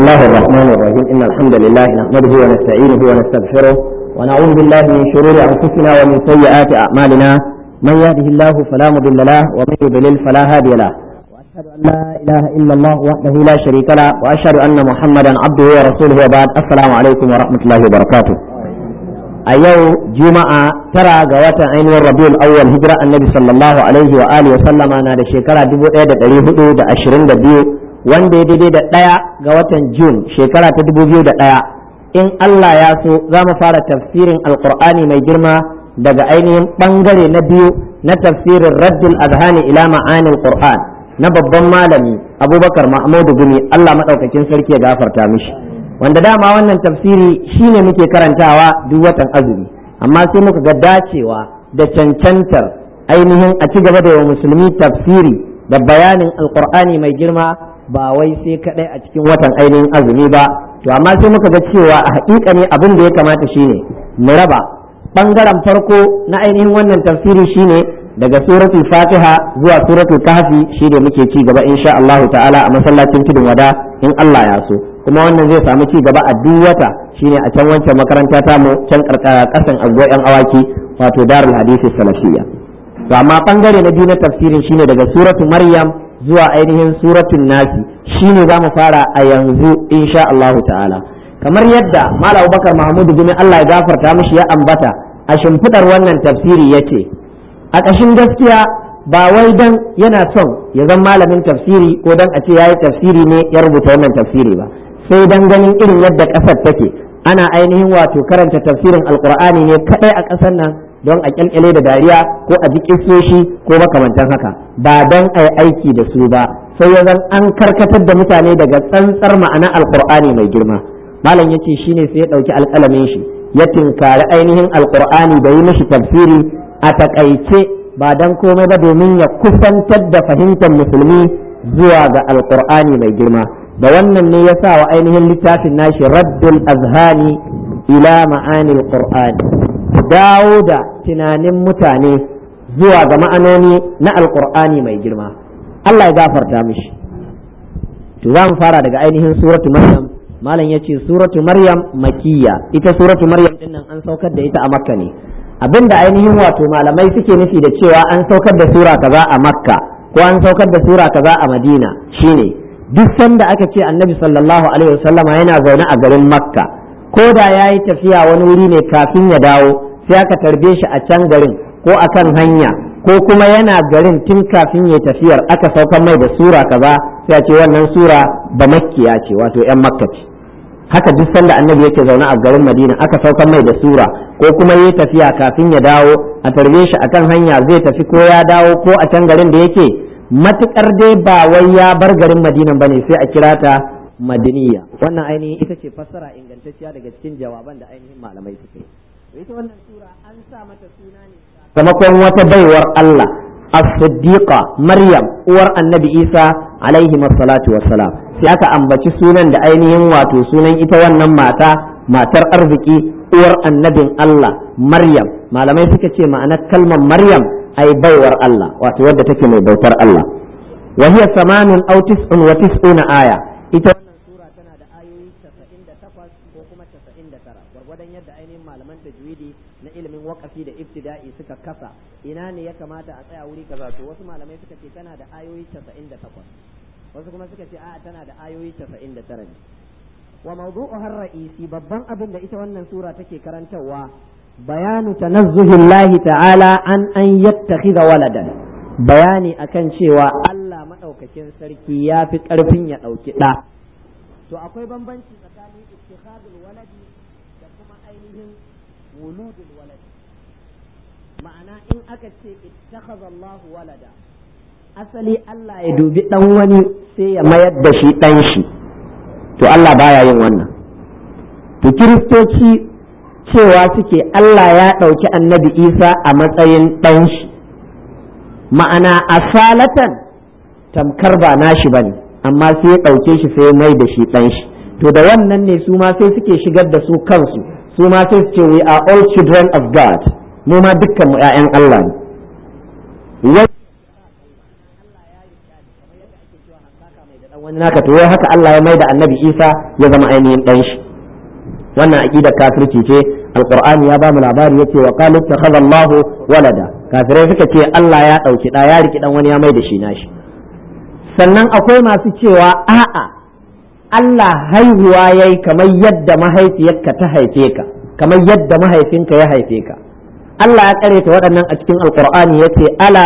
الله الرحمن الرحيم إن الحمد لله نحمده ونستعينه ونستغفره ونعوذ بالله من شرور أنفسنا ومن سيئات أعمالنا من يهده الله فلا مضل له ومن يضلل فلا هادي له وأشهد أن لا إله إلا الله وحده لا شريك له وأشهد أن محمدا عبده ورسوله وبعد السلام عليكم ورحمة الله وبركاته a yau juma'a tara ga watan ainihin rabiul awwal hijira annabi sallallahu alaihi wa alihi wa sallama na da shekara 1422 wanda ya daidai da ɗaya ga watan jun shekara ta 2001 in Allah ya so za mu fara tafsirin alqur'ani mai girma daga ainihin bangare na biyu na tafsirin raddul azhani ila ma'anil qur'an na babban malami abubakar mahmudu gumi Allah madaukakin sarki ya gafarta mishi wanda dama wannan tafsiri shine muke karantawa duk watan azumi amma sai muka ga dacewa da cancantar ainihin a ci gaba da yawa musulmi tafsiri da bayanin alkur'ani mai girma ba wai sai kadai a cikin watan ainihin azumi ba to amma sai muka ga cewa a haƙiƙa ne abin da ya kamata shine mu raba bangaren farko na ainihin wannan tafsiri shine daga suratul fatiha zuwa suratul kahfi shi da muke ci gaba insha Allah ta'ala a masallacin tudun wada in Allah ya so kuma wannan zai samu ci gaba a duk wata shine a can wancan makaranta ta mu can kasan agbo yan awaki wato darul hadisi salafiyya to amma bangare na biyu na tafsirin shine daga suratu maryam zuwa ainihin suratul nasi shine za mu fara a yanzu insha Allah ta'ala kamar yadda malam Abubakar Mahmud bin Allah ya gafarta mishi ya ambata a shimfidar wannan tafsiri yace a ƙashin gaskiya ba wai dan yana son ya zama malamin tafsiri ko dan a ce yayi tafsiri ne ya rubuta wannan tafsiri ba sai dan ganin irin yadda ƙasar take ana ainihin wato karanta tafsirin alkur'ani ne kadai a ƙasar nan don a kyalkyale da dariya ko a ji kissoshi ko makamantan haka ba don a yi aiki da su ba sai ya zan an karkatar da mutane daga tsantsar ma'ana alkur'ani mai girma malam yace shine sai ya ɗauki alƙalamin shi ya tinkari ainihin alkur'ani da yi mishi tafsiri a takaice ba don komai ba domin ya kusantar da fahimtar musulmi zuwa ga alkur'ani mai girma da wannan ne ya sa wa ainihin littafin nashi raddul azhani ila ma'anil qur'ani dawo da tunanin mutane zuwa ga ma'anoni na alkur'ani mai girma Allah ya gafarta mishi to za mu fara daga ainihin suratu maryam malam yace suratu maryam makiyya ita suratu maryam din nan an saukar da ita a makka ne abinda ainihin wato malamai suke nufi da cewa an saukar da sura kaza a makka ko an saukar da sura kaza a madina shine duk sanda aka ce annabi sallallahu alaihi wasallama yana zaune a garin makka ko da ya yi tafiya wani wuri ne kafin ya dawo sai aka tarbe shi a can garin ko a kan hanya ko kuma yana garin tun kafin ya tafiyar aka saukar mai da sura kaza sai a ce wannan sura ba makkiya ce wato yan makka ce haka duk sanda annabi yake zaune a garin madina aka saukar mai da sura ko kuma ya tafiya kafin ya dawo a tarbe shi akan hanya zai tafi ko ya dawo ko a can garin da yake matukar dai ba wai ya bar garin madina bane sai a kira ta madiniya wannan ainihin ita ce fassara ingantacciya daga cikin jawaban da ainihin malamai suka yi ita wannan sura an sa mata suna ne sakamakon wata baiwar Allah as-siddiqa maryam uwar annabi isa alaihi salatu wassalam sai aka ambaci sunan da ainihin wato sunan ita wannan mata matar arziki uwar annabin Allah maryam malamai suka ce ma'anar kalmar maryam ai baiwar Allah wato wadda take mai bautar Allah wa hiya samanun aw tis'un wa tis'una aya ita wannan sura tana da ayoyi 98 ko kuma 99 gwargwadon yadda ainihin malaman tajwidi na ilimin waqafi da ibtida'i suka kasa ina ne ya kamata a tsaya wuri kaza to wasu malamai suka ce tana da ayoyi 98 wasu kuma suka ce a'a tana da ayoyi 99 ne wa mawdu'uha ar-ra'isi babban abin da ita wannan sura take karantarwa bayanu tanazzuhillahi ta'ala an an yattakhidha waladan bayani akan cewa Allah madaukakin sarki ya fi karfin ya dauki da to akwai bambanci tsakanin ittikhadul waladi da kuma ainihin wuludul waladi ma'ana in aka ce ittakhadha Allah walada asali Allah ya dubi dan wani sai ya mayar da shi dan shi to Allah baya yin wannan to kiristoci cewa suke Allah ya ɗauki annabi Isa a matsayin ɗan shi ma'ana asalatan tamkar ba nashi bane amma sai ya ɗauke shi sai mai da shi ɗan shi to da wannan ne su ma sai suke shigar da su kansu su ma sai su ce we are all children of God mu ma dukkan mu ƴaƴan Allah ne wani naka to haka Allah ya maida annabi Isa ya zama ainihin dan shi wannan aqidar kafirci ce alqur'ani ya ba mu labari yace wa qalu takhadha Allahu walada kafirai suka ce Allah ya dauki da ya riki dan wani ya maida shi nashi sannan akwai masu cewa a'a Allah haihuwa yayi kamar yadda mahaifiyarka ta haife ka kamar yadda mahaifinka ya haife ka Allah ya kareta waɗannan a cikin alqur'ani yace ala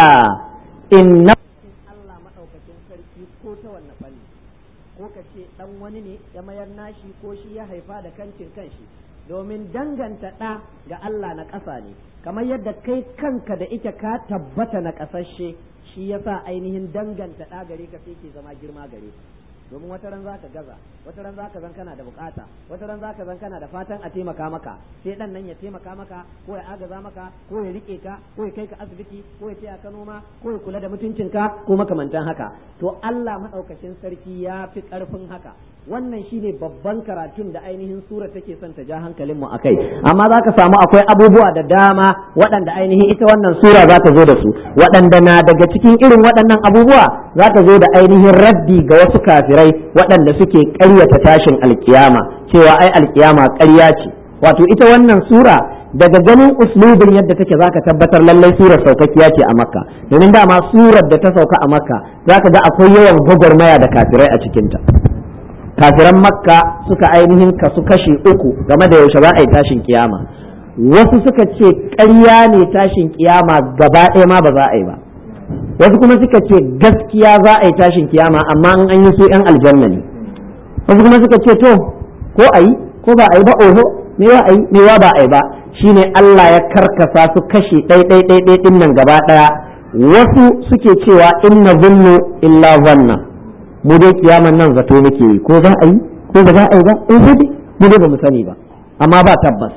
inna Allah madaukakin sarki ko ta wannan fanni ko ka ce dan wani ne ya mayar nashi ko shi ya haifa da kancin kanshi domin danganta ɗa ga Allah na ƙasa ne kamar yadda kai kanka da ita ka tabbata na ƙasashe shi yasa ainihin danganta ɗa gare ka sai ke zama girma gare ka domin wata ran zaka gaza wata ran zaka zan kana da bukata wata ran zaka zan kana da fatan a taimaka maka sai dan nan ya taimaka maka ko ya agaza maka ko ya rike ka ko ya kai ka asibiti ko ya taya ka noma ko ya kula da mutuncinka ko makamantan haka to Allah madaukakin sarki ya fi karfin haka wannan shine babban karatun da ainihin sura take son ta ja hankalin mu akai amma zaka samu akwai abubuwa da dama waɗanda ainihin ita wannan sura za ta zo da su waɗanda na daga cikin irin waɗannan abubuwa za ta zo da ainihin raddi ga wasu kafirai waɗanda suke ƙaryata tashin alkiyama cewa ai alkiyama ƙarya ce wato ita wannan sura daga ganin uslubin yadda take zaka tabbatar lallai surar saukakkiya ce a makka domin dama surar da ta sauka a makka zaka ga akwai yawan gwagwarmaya da kafirai a cikinta kafiran makka suka ainihin kasu kashi uku game da yaushe za a yi tashin kiyama wasu suka ce ƙarya ne tashin kiyama gaba ɗaya ma ba za a yi ba wasu kuma suka ce gaskiya za a yi tashin kiyama amma an yi su 'yan aljanna ne wasu kuma suka ce to ko a yi ko ba a yi ba oho me wa a yi me wa ba a yi ba shine Allah ya karkasa su kashi ɗai ɗai ɗai ɗai ɗin nan gaba ɗaya wasu suke cewa inna zunnu illa zanna mu dai kiyaman nan zato muke yi ko za a yi ko ba za a yi ba in sai mu dai ba mu sani ba amma ba tabbas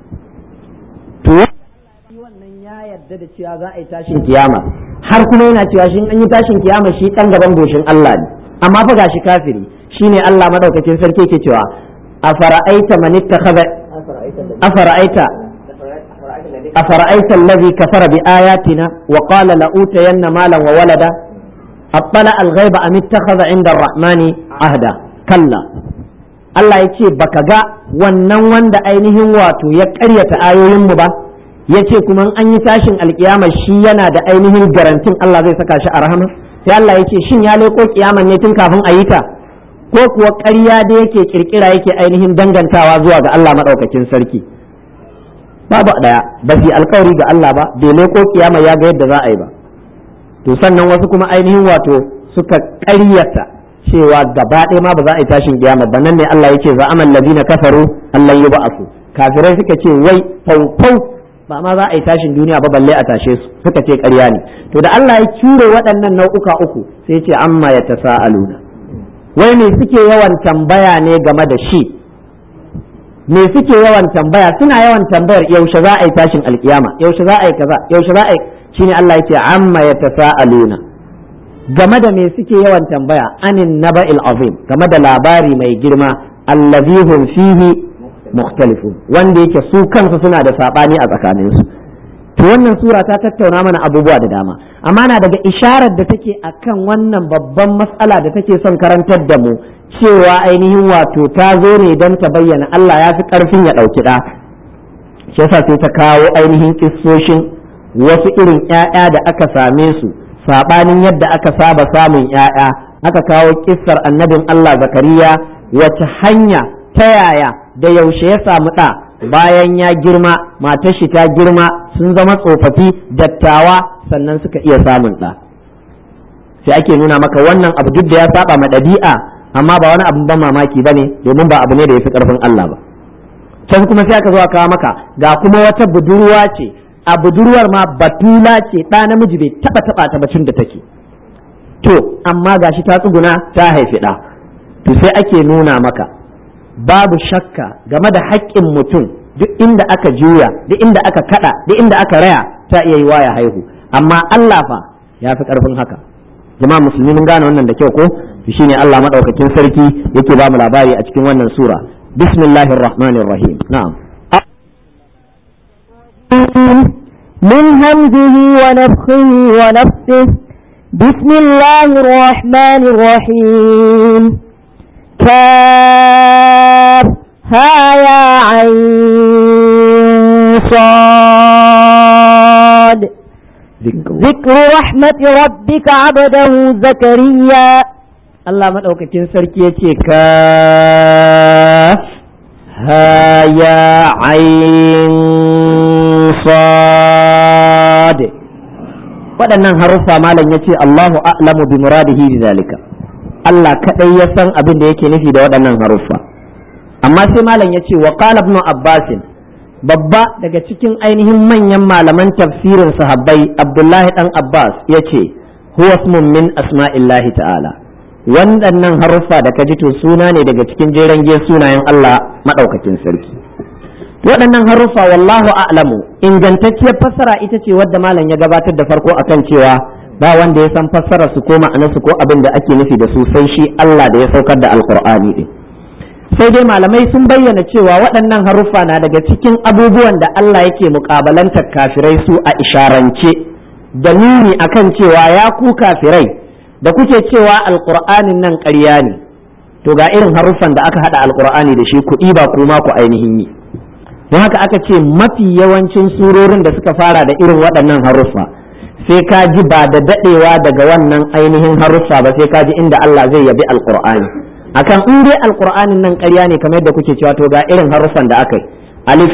to wannan ya yarda da cewa za a yi tashin kiyama har kuma yana cewa shi an yi tashin kiyama shi dan gaban goshin Allah ne amma fa gashi kafiri shine Allah madaukakin sarki yake cewa afara'aita man ittakhadha afara'aita afara'aita allazi kafara bi ayatina wa qala la utayanna malan wa walada أطلع الغيب أم اتخذ عند الرحمن عهدا كلا Allah ya ce baka ga wannan wanda ainihin wato ya ƙaryata ayoyinmu ba ya ce kuma an yi tashin alkiyama shi yana da ainihin garantin Allah zai saka shi a rahama sai Allah ya ce shin ya leko kiyaman ne tun kafin a yi ta ko kuwa ƙarya da yake kirkira yake ainihin dangantawa zuwa ga Allah maɗaukakin sarki babu ɗaya ba su alkawari ga Allah ba bai leko kiyama ya ga yadda za a yi ba to sannan wasu kuma ainihin wato suka ƙaryata cewa gaba ɗaya ma ba za a yi tashin kiyama ba nan ne Allah ya ce za amal ladina kafaru Allah yi ba'asu kafirai suka ce wai faufau ba ma za a yi tashin duniya ba balle a tashe su suka ce ƙarya ne to da Allah ya cure waɗannan nau'uka uku sai ce amma ya tasa'aluna wai me suke yawan tambaya ne game da shi me suke yawan tambaya suna yawan tambayar yaushe za a yi tashin alkiyama yaushe za a yi kaza yaushe za a yi shine Allah yake amma ya tasa'aluna game da me suke yawan tambaya anin naba'il azim game da labari mai girma allazi hum fihi mukhtalifun wanda yake su kansu suna da sabani a tsakaninsu to wannan sura ta tattauna mana abubuwa da dama amma na daga isharar da take akan wannan babban matsala da take son karantar da mu cewa ainihin wato ta zo ne don ta bayyana Allah ya fi karfin ya ɗauki ɗa shi yasa sai ta kawo ainihin kissoshin wasu irin ‘ya'ya da aka same su saɓanin yadda aka saba samun ‘ya'ya aka kawo kissar annabin Allah zakariya wace hanya ta yaya da yaushe ya samu ɗa bayan ya girma matar shi ta girma sun zama tsofaffi dattawa sannan suka iya samun ɗa sai ake nuna maka wannan abu duk da ya saba ma ɗabi'a amma ba wani abin ban mamaki ba ne domin ba abu ne da ya fi ƙarfin Allah ba can kuma sai aka zo a kawo maka ga kuma wata budurwa ce a budurwar ma batula ce ɗa namiji bai taɓa taɓa ta bacin da take to amma gashi ta tsuguna ta haifi ɗa to sai ake nuna maka babu shakka game da haƙƙin mutum duk inda aka juya duk inda aka kada duk inda aka raya ta iya yi ya haihu amma Allah fa ya fi ƙarfin haka jama'a musulmi mun gane wannan da kyau ko shine Allah madaukakin sarki yake ba mu labari a cikin wannan sura bismillahir rahmanir rahim na'am من همزه ونفخه ونفسه بسم الله الرحمن الرحيم كاف ها يا عين صاد ذكر رحمة ربك عبده زكريا Allah maɗaukakin sarki ya ce ka haya ayin sad waɗannan haruffa malam ya ce Allahu a'lamu bi muradihi bi zalika Allah kaɗai ya san abin da yake nufi da waɗannan haruffa amma sai malam ya ce wa qala ibn abbasin babba daga cikin ainihin manyan malaman tafsirin sahabbai abdullahi dan abbas ya ce huwa ismun min asma'illahi ta'ala waɗannan haruffa da ka ji to suna ne daga cikin jeren ge sunayen Allah maɗaukakin sarki waɗannan haruffa wallahu a'lamu ingantacciyar fassara ita ce wadda malam ya gabatar da farko akan cewa ba wanda ya san fassara su ko ma'anarsu ko abin da ake nufi da su sai shi Allah da ya saukar da alqur'ani din sai dai malamai sun bayyana cewa waɗannan haruffa na daga cikin abubuwan da Allah yake muƙabalantar kafirai su a isharance da nuni akan cewa ya ku kafirai da kuke cewa alƙur'anin nan ƙarya ne to ga irin haruffan da aka haɗa alƙur'ani da shi kuɗi ba kuma ku ainihin yi don haka aka ce mafi yawancin surorin da suka fara da irin waɗannan haruffa sai ka ji ba da daɗewa daga wannan ainihin haruffa ba sai ka ji inda Allah zai yabi alƙur'ani akan in dai alqur'anin nan ƙarya ne kamar yadda kuke cewa to ga irin haruffan da aka yi alif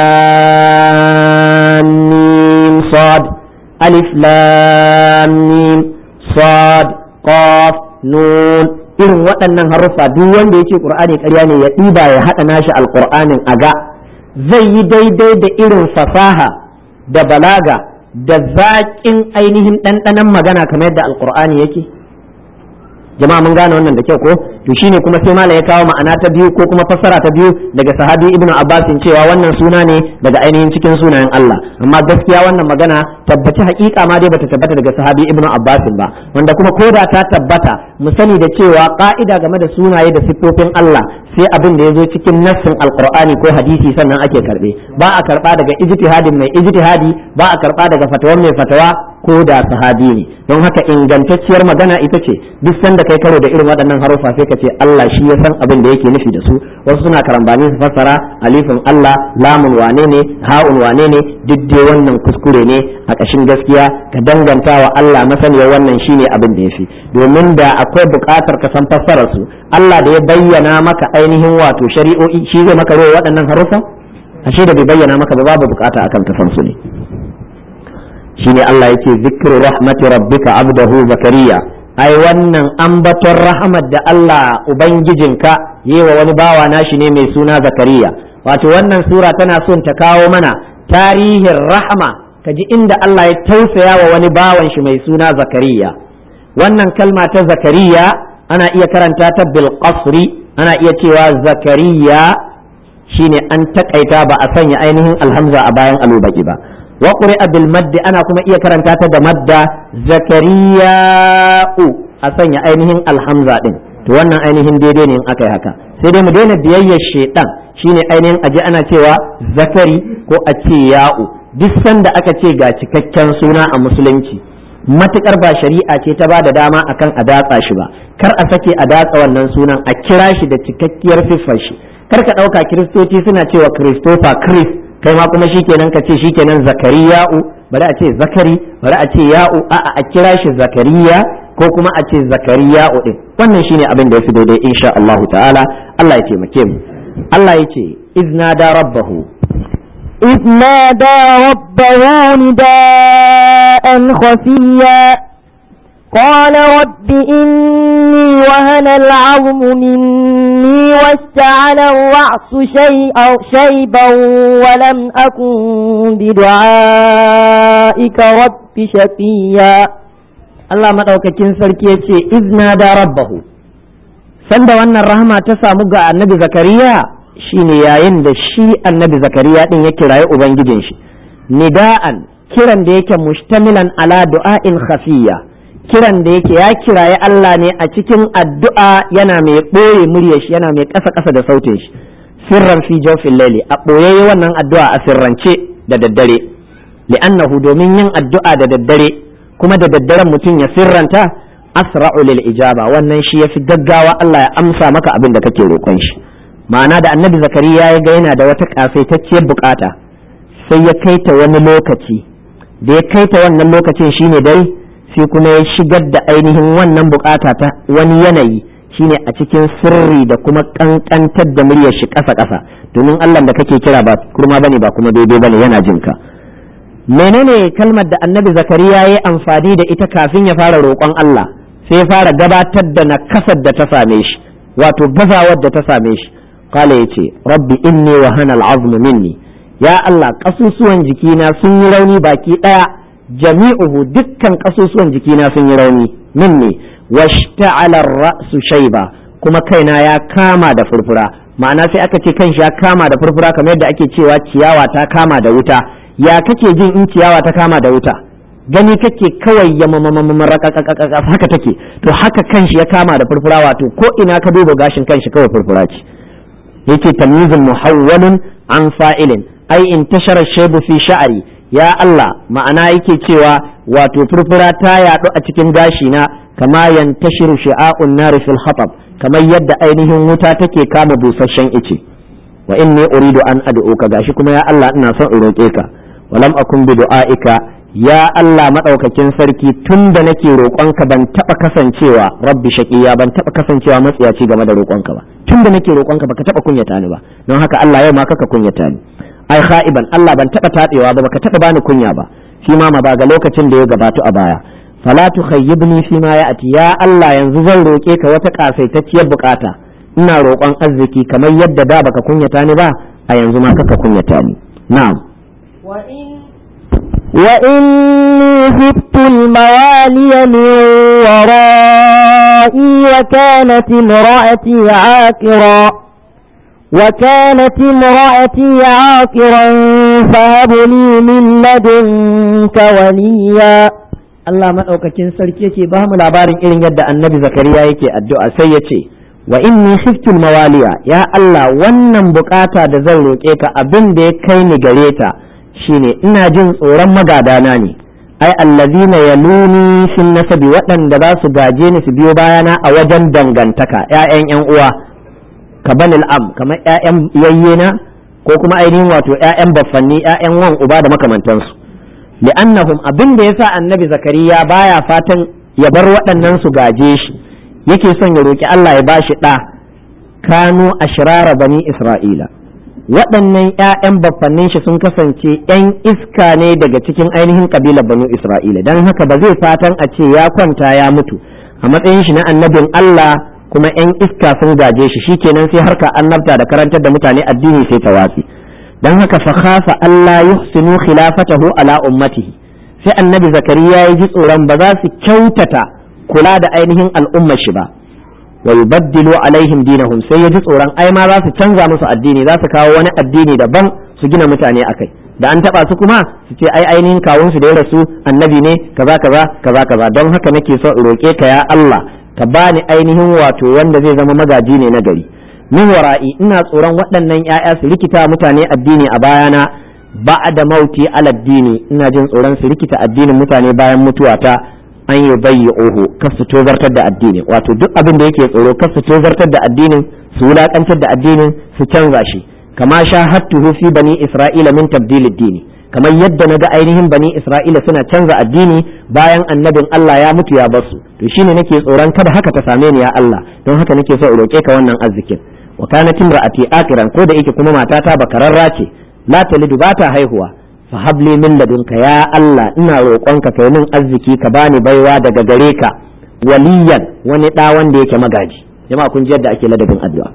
lam mim sad alif lam mim sad qaf nun irin waɗannan haruffa duk wanda yake qur'ani ƙarya ne ya ɗiba ya haɗa nashi alqur'anin aga zai yi daidai da irin fasaha da balaga da zaƙin ainihin ɗanɗanon magana kamar yadda alqur'ani yake jama'a mun gane wannan da kyau ko to shine kuma sai malam ya kawo ma'ana ta biyu ko kuma fassara ta biyu daga sahabi ibnu abbas cewa wannan suna ne daga ainihin cikin sunayen Allah amma gaskiya wannan magana tabbaci hakika ma dai bata tabbata daga sahabi ibnu abbas ba wanda kuma koda ta tabbata mu sani da cewa ka'ida game da sunaye da siffofin Allah sai abin da ya zo cikin nassin alqur'ani ko hadisi sannan ake karbe ba a karba daga ijtihadin mai ijtihadi ba a karba daga fatawan mai fatawa ko da sahabi ne don haka ingantacciyar magana ita ce duk sanda kai karo da irin waɗannan harufa sai ka ce Allah shi ya san abin da yake nufi da su wasu suna karambani su fassara alifin Allah lamun wane ne ha'un wane ne duk dai wannan kuskure ne a ƙashin gaskiya ka danganta wa Allah masaniyar wannan shine abin da yafi domin da akwai buƙatar ka san fassarar su Allah da ya bayyana maka ainihin wato shari'o'i shi zai maka rawa waɗannan harufa ashe da bai bayyana maka ba babu buƙata akan ka san su ne shine Allah yake zikru rahmati rabbika abdahu zakariya ai wannan ambaton rahmat da Allah ubangijinka yewa wani bawa nashi ne mai suna zakariya wato wannan sura tana son ta kawo mana tarihin rahma kaji inda Allah ya tausaya wa wani bawan shi mai suna zakariya wannan kalma ta zakariya ana iya karanta ta bil qasri ana iya cewa zakariya shine an takaita ba a sanya ainihin alhamza a bayan alubaki ba wa quri'a bil maddi ana kuma iya karanta ta da madda zakariya'u a sanya ainihin alhamza din to wannan ainihin daidai ne in aka yi haka sai dai mu daina biyayyar shedan shine ainihin aji ana cewa zakari ko a ce ya'u duk sanda aka ce ga cikakken suna a musulunci matukar ba shari'a ce ta ba da dama akan a datsa shi ba kar a sake a datsa wannan sunan a kira shi da cikakkiyar siffar shi kar ka ɗauka kiristoci suna cewa christopher chris kai ma kuma shikenan ka ce shikenan zakariya'u bari a ce zakari bari a ce ya'u a'a a kira shi zakariya ko kuma a ce zakariya'u din wannan shine abin da yafi daidai insha Allah ta'ala Allah ya taimake mu Allah ya ce izna da rabbahu إذ نادى ربه نداء خفيا قال رب إني وهن العظم مني واشتعل الرأس شيئا شيبا ولم أكن بدعائك رب شقيا Allah maɗaukakin sarki ya ce izna da rabbahu sanda wannan rahama ta samu ga annabi zakariya shine yayin da shi annabi zakariya din ya kirayi ubangijin shi nida'an kiran da yake mustamilan ala du'a'in khafiyya kiran da yake ya kiraye Allah ne a cikin addu'a yana mai ɓoye murya shi yana mai ƙasa ƙasa da sautin shi sirran fi jawfin laili a ɓoye wannan addu'a a sirrance da daddare li'annahu domin yin addu'a da daddare kuma da daddaren mutum ya sirranta asra'u lil ijaba wannan shi yafi gaggawa Allah ya amsa maka abin da kake roƙon shi ma'ana da annabi zakariya ya ga yana da wata kasaitacciyar bukata sai ya kai ta wani lokaci da ya kai ta wannan lokacin shine dai sai kuma ya shigar da ainihin wannan bukata ta wani yanayi shine a cikin sirri da kuma kankantar da muryar shi ƙasa ƙasa domin Allah da kake kira ba kurma bane ba kuma daidai bane yana jin ka menene kalmar da annabi zakariya ya amfani da ita kafin ya fara roƙon Allah sai ya fara gabatar da nakasar da ta same shi wato gazawar da ta same shi kala ya ce rabbi inni wa hana al'azmu minni ya Allah kasusuwan jikina sun yi rauni baki ɗaya jami'uhu dukkan kasusuwan jikina sun yi rauni minni washta'ala ra'su shayba kuma kaina ya kama da furfura ma'ana sai aka ce kanshi ya kama da furfura kamar yadda ake cewa ciyawa ta kama da wuta ya kake jin in ciyawa ta kama da wuta gani kake kawai ya haka take to haka kanshi ya kama da furfura wato ko ina ka duba gashin kanshi kawai furfura ce yake tamyizun muhawwalun an fa'ilin ai in tashara shaybu fi sha'ari ya Allah ma'ana yake cewa wato furfura ta yaɗu a cikin gashi na kama yantashiru shi'a'un nari fil hatab kamar yadda ainihin wuta take kama busasshen ice wa inni uridu an ad'uka gashi kuma ya Allah ina son in roƙe ka walam akun bi du'aika ya Allah madaukakin sarki tun da nake roƙonka ban taɓa kasancewa rabbi shaqiya ban taɓa kasancewa matsiyaci game da roƙonka ba tun da nake roƙonka baka taɓa kunyata ni ba don haka Allah yau ma kaka kunyata ni ai kha'iban Allah ban taɓa taɗewa ba baka taɓa bani kunya ba shi ma ba ga lokacin da ya gabatu a baya fala tukhayyibni fi ma ya'ti ya Allah yanzu zan roƙe ka wata kasaitacciyar bukata ina roƙon arziki kamar yadda da baka kunyata ni ba a yanzu ma kaka kunyata ni na'am وإني خفت الموالي من ورائي وكانت امرأتي عاقرا وكانت امرأتي عاقرا فهب لي من لدنك وليا Allah maɗaukakin sarki yake ba mu labarin irin yadda annabi zakariya yake addu'a sai ya ce wa inni khiftul mawaliya ya Allah wannan bukata da zan roƙe ka abin da ya kai ni gare ta shine ina jin tsoron magadana ne ai allazina yaluni fin nasabi waɗanda za su gaje ni su biyo bayana a wajen dangantaka ƴaƴan ƴan uwa ka banil am kamar ƴaƴan yayyena ko kuma ainihin wato ƴaƴan baffanni ƴaƴan wan uba da makamantansu li'annahum abin da yasa annabi zakariya baya fatan ya bar waɗannan su gaje shi yake son ya roki Allah ya bashi ɗa kanu ashrara bani isra'ila waɗannan ‘ya'yan baffannin shi sun kasance ‘yan iska ne daga cikin ainihin ƙabilar banu Isra'ila don haka ba zai fatan a ce ya kwanta ya mutu a matsayin shi na annabin Allah kuma ‘yan iska sun gaje shi shikenan sai harka annabta da karantar da mutane addini sai ta watsi don haka fa khafa Allah yuhsinu khilafatahu ala ummatihi sai annabi zakariya ya ji tsoron ba za su kyautata kula da ainihin al'ummar shi ba wa yubaddilu alaihim dinahum sai ya ji tsoron ai ma za su canza musu addini za su kawo wani addini daban su gina mutane akai da an taba su kuma su ce ai ainihin kawun su da ya rasu annabi ne kaza kaza kaza kaza don haka nake so in roke ka ya Allah ka bani ainihin wato wanda zai zama magaji ne na gari min wara'i ina tsoron waɗannan ƴaƴa su rikita mutane addini a bayana ba'da mauti ala addini ina jin tsoron su rikita addinin mutane bayan mutuwata an yi bayyi oho kar su tozartar da addinin wato duk abin da yake tsoro kar su tozartar da addinin su wulakantar da addinin su canza shi kama sha hattuhu fi bani isra'ila min tabdilid dini kamar yadda naga ainihin bani isra'ila suna canza addini bayan annabin Allah ya mutu ya basu to shine nake tsoron kada haka ta same ni ya Allah don haka nake so in roke ka wannan arzikin wa kanat imra'ati akiran ko da yake kuma matata bakararra ce la talidu ba ta haihuwa fahabli min ladunka ya Allah ina roƙonka kai min arziki ka bani baiwa daga gare ka waliyan wani ɗa wanda yake magaji jama'a kun ji yadda ake ladabin addu'a